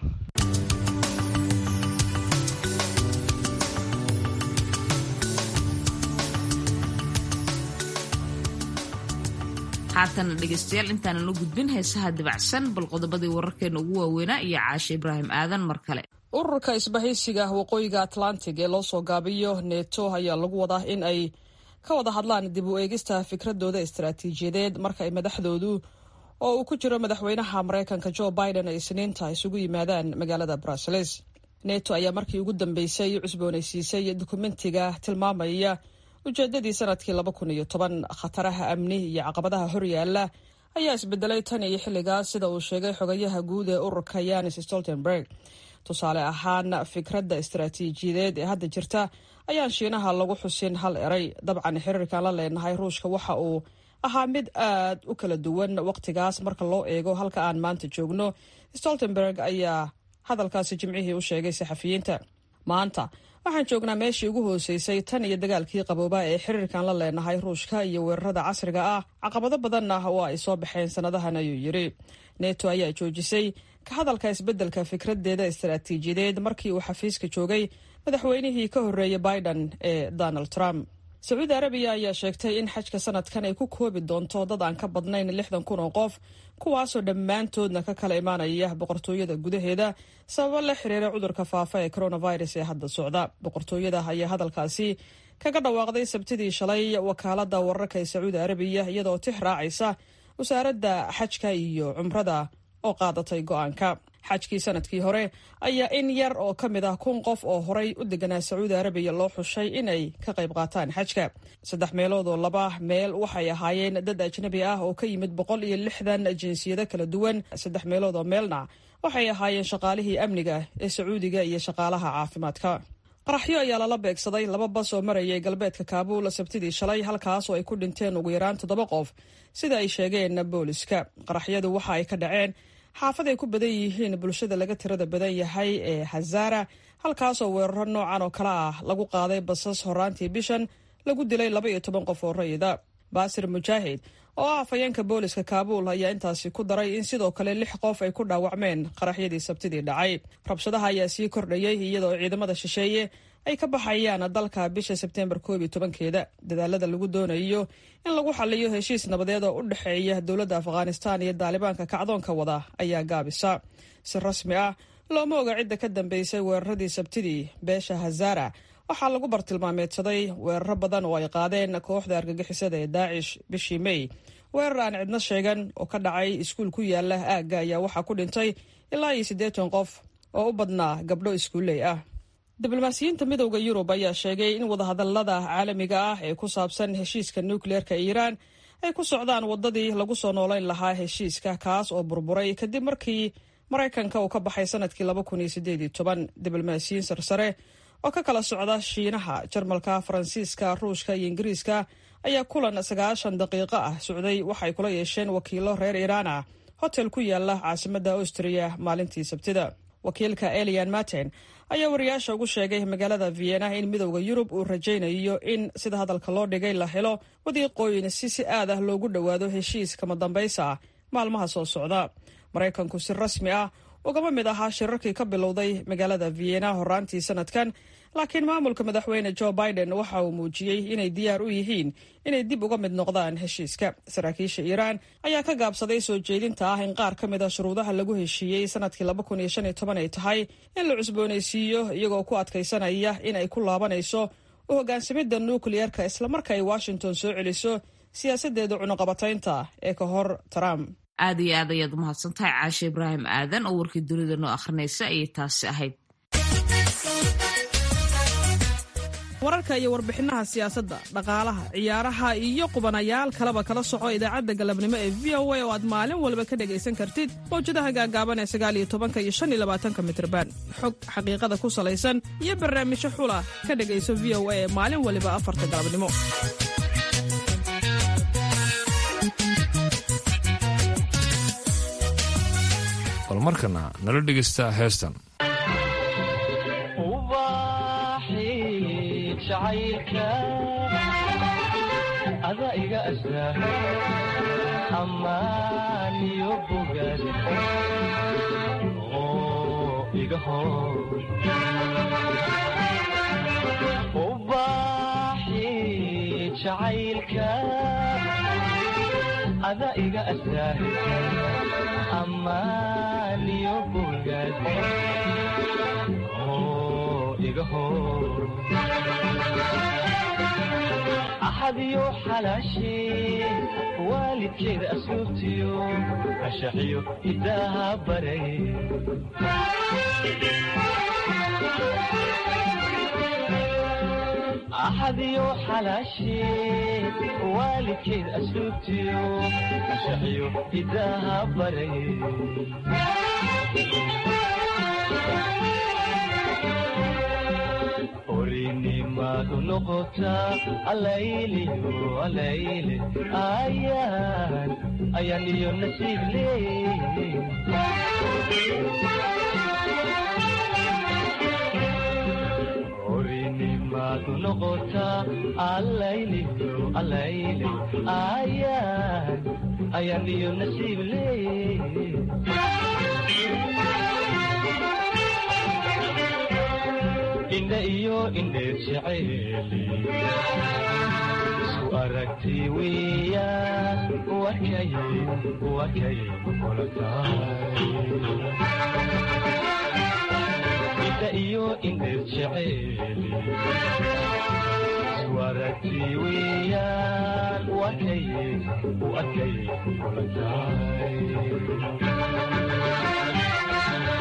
haatana dhegaystayaal intaanan la gudbin heesaha dabacsan bal qodobadii wararkeena ugu waaweynaa iyo caashe ibraahim aadan mar kale ururka isbahaysiga waqooyiga atlantic ee loo soo gaabiyo neto ayaa lagu wadaa in ay ka wada hadlaan dib u eegista fikradooda istaraatiijiyadeed marka ay madaxdoodu oo uu ku jiro madaxweynaha maraykanka jo biden ay isniinta isugu yimaadaan magaalada bruseles neto ayaa markii ugu dambeysay cusboonaysiisay dukumentiga tilmaamaya ujeedadii sanadkii laba kun iyo toban khataraha amni iyo caqabadaha horyaala ayaa isbedelay tan iyo xilligaas sida uu sheegay xogayaha guud ee ururka yanis stoltenberg tusaale ahaan fikradda istaraatiijiyadeed ee hadda jirta ayaan shiinaha lagu xusin hal eray dabcan xiriirkan la leenahay ruushka waxa uu ahaa mid aad u kala duwan waqtigaas marka loo eego halka aan maanta joogno stoltenberg ayaa hadalkaasi jimcihii u sheegay saxafiyiinta maanta waxaan joognaa meeshii ugu hooseysay tan iyo dagaalkii qabooba ee xiriirkan la leenahay ruushka iyo weerarada casriga ah caqabado badanna oo ay soo baxeen sanadahan ayuu yidhi neto ayaa joojisay ka hadalka isbeddelka fikradeeda istaraatiijiyadeed markii uu xafiiska joogay madaxweynihii ka horreeyay biden ee donald trump sacuudi arabiya ayaa sheegtay in xajka sanadkan ay ku koobi doonto dad aan ka badnayn lixdan kun oo qof kuwaasoo dhammaantoodna ka kala imaanaya boqortooyada gudaheeda sababo la xiriira cudurka faafa ee coronavirus ee hadda socda boqortooyada ayaa hadalkaasi kaga dhawaaqday sabtidii shalay wakaalada wararka ee sacuudi arabiya iyadoo tix raacaysa wasaaradda xajka iyo cumrada oo qaadatay go-aanka xajkii sanadkii hore ayaa in yar oo ka mid ah kun qof oo horay u deganaa sacuudi arabiya loo xushay inay ka qayb qaataan xajka saddex meelood oo laba meel waxay ahaayeen dad ajnabi ah oo ka yimid boqol iyo lixdan jinsiyado kala duwan saddex meelood oo meelna waxay ahaayeen shaqaalihii amniga ee sacuudiga iyo shaqaalaha caafimaadka qaraxyo ayaa lala beegsaday laba bas oo marayay galbeedka kaabuul sabtidii shalay halkaas oo ay ku dhinteen ugu yaraan toddoba qof sida ay sheegeen booliska qaraxyadu waxa ay ka dhaceen xaafad ay ku badan yihiin bulshada laga tirada badan yahay ee hazara halkaasoo weeraro noocan oo kale ah lagu qaaday basas horaantii bishan lagu dilay laba iyo toban qof oo rayida baasir mujaahid oo ah afhayeenka booliska kaabuul ayaa intaasi ku daray in sidoo kale lix qof ay ku dhaawacmeen qaraxyadii sabtidii dhacay rabshadaha ayaa sii kordhayay iyadoo ciidamada shisheeye ay ka baxayaan dalka bisha sebteembar koob iyo tobankeeda dadaalada lagu doonayo in lagu xaliyo heshiis nabadeed oo u dhexeeya dowladda afghanistan iyo daalibaanka kacdoonka wada ayaa gaabisa si rasmi ah looma oga cidda ka dambeysay weeraradii sabtidii beesha hazara waxaa lagu bartilmaameedsaday weeraro badan oo ay qaadeen kooxda argagixisada ee daacish bishii may weerar aan cidno sheegan oo ka dhacay iskuul ku yaala aagga ayaa waxaa ku dhintay ilaa iyo siddeetan qof oo u badnaa gabdho iskuulley ah diblomaasiyiinta midowda yurub ayaa sheegay in wadahadalada caalamiga ah ee ku saabsan heshiiska nukleerka iiraan ay ku socdaan wadadii lagu soo noolayn lahaa heshiiska kaas oo burburay kadib markii maraykanka uu ka baxay sanadkii laba kun iyo sideed iyo toban diblomaasiyiin sarsare oo ka kala socda shiinaha jarmalka faransiiska ruushka iyo ingiriiska ayaa kulan sagaashan daqiiqo ah socday waxay kula yeesheen wakiilo reer iiraan ah hotel ku yaala caasimadda austriya maalintii sabtida wakiilka elian martin ayaa wariyaasha ugu sheegay magaalada vienna in midowda yurub uu rajaynayo in sida hadalka loo dhigay la helo wadiiqooyin si si aad ah loogu dhowaado heshiis kama dambaysa ah maalmaha soo socda maraykanku si rasmi ah ugama mid ahaa shirarkii ka bilowday magaalada vienna horaantii sanadkan laakiin maamulka madaxweyne joe biden waxa uu muujiyey inay diyaar u yihiin inay dib uga mid noqdaan heshiiska saraakiisha iiraan ayaa ka gaabsaday soo jeedinta ah in qaar ka mid a shuruudaha lagu heshiiyey sanadkii laba kun iyo shan iyo toban ay tahay in la cusboonaysiiyo iyagoo ku adkaysanaya in ay ku laabanayso u hogaansamidda nukliyeerka islamarka ay washington soo celiso siyaasadeeda cunuqabataynta ee ka hor trump aad iyo aad ayaad umahadsan tahay caashe ibraahim aadan oo warkii dunida noo akhrinaysa ayay taasi ahayd wararka iyo warbixinaha siyaasadda dhaqaalaha ciyaaraha iyo qubanayaal kaleba kala soco idaacadda galabnimo ee v o a oo aad maalin walba ka dhegaysan kartid mawjadaha gaagaaban ee sagaaliyo tobanka iyo shan iyo labaatanka mitrban xog xaqiiqada ku salaysan iyo barnaamijyo xula ka dhegayso v o a ee maalin waliba afarta galabnimo bal markana nala dhegaysta heestan ada iga asraa amaaniyo bogaad oo iga hor ubaaxi jacaylka ada iga asraa amaaniyo bogaad oo iga hor axadiyo xalaashee waalidkeeda asluubtiyo ashaxiyo hidaaha baray axadiyo xalaashee waalidkeeda asluubtiyo ashaxiyo hidaaha baray orinimadu noqotaa alayliyo alayle ayaan ayaan iyo nasiib leey orinimadu noqotaa alayliyo alayle ayaan ayaan iyo nasiib leey indha iyo indheer jeceeli isu aragti weeyaan wakay wakay kula tahay indha iyo indheer jeceeli isu aragti weeyaan wakay wakay kula tahay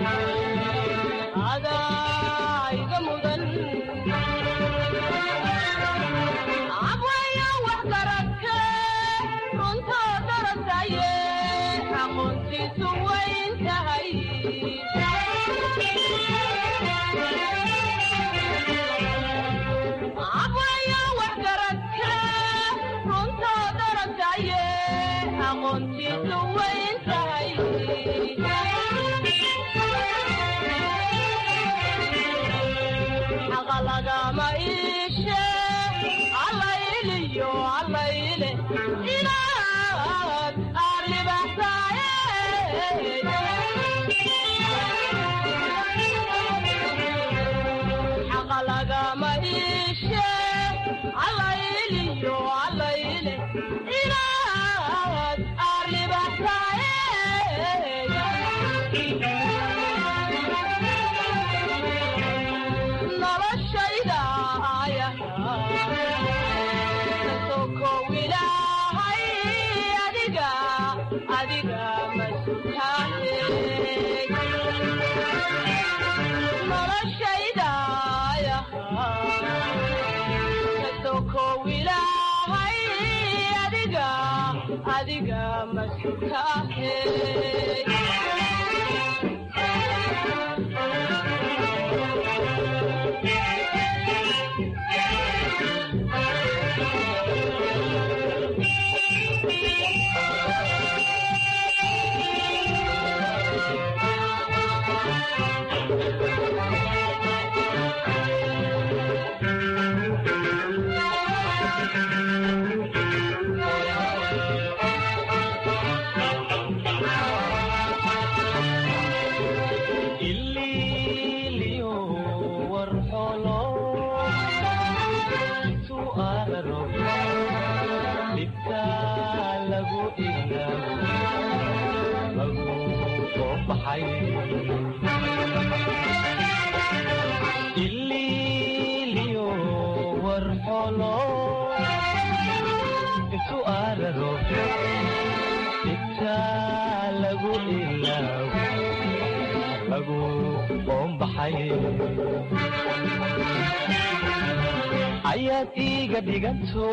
ayaad iiga dhiganto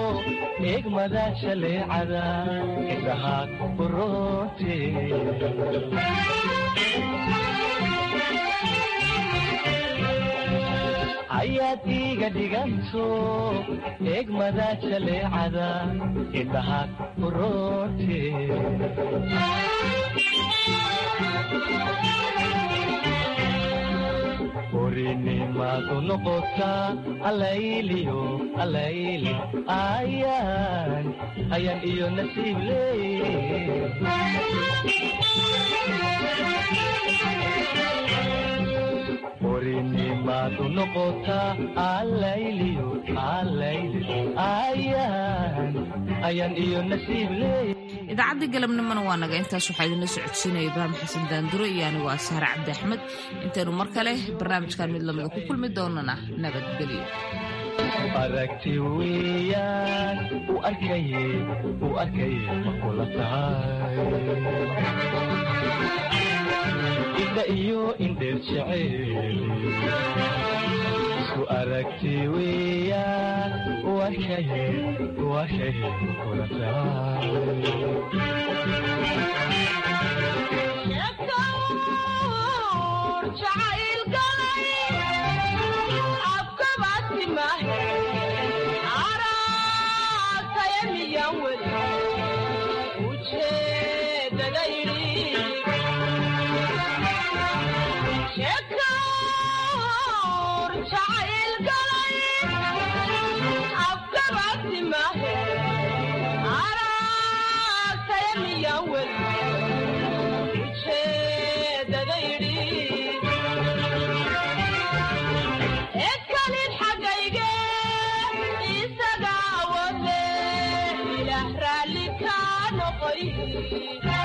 eegmada shaleecada indhahaad uroote ayaad iiga dhiganto eegmada shaleecada indhahaad uroote orinimaadu noqotaa alayliyo alayli ayaan ayaan iyo nasiib leey orinimaadu noqotaa alayliyo alayli ayaan ayaan iyo nasiib leey idaacadda galabnimona waa naga intaas waxaa idinla socodsiinaya ibraahim xasan daanduro iyo anigu ah sahre cabdi axmed intaynu mar kale barnaamijkan mid lamida ku kulmi doonana nabadgelyo aragti weyaan u arkaye u arkaye ma kula tahay indha iyo indheer jecel isku aragti weyaan u arkaye u arkaye ma kula Thank you.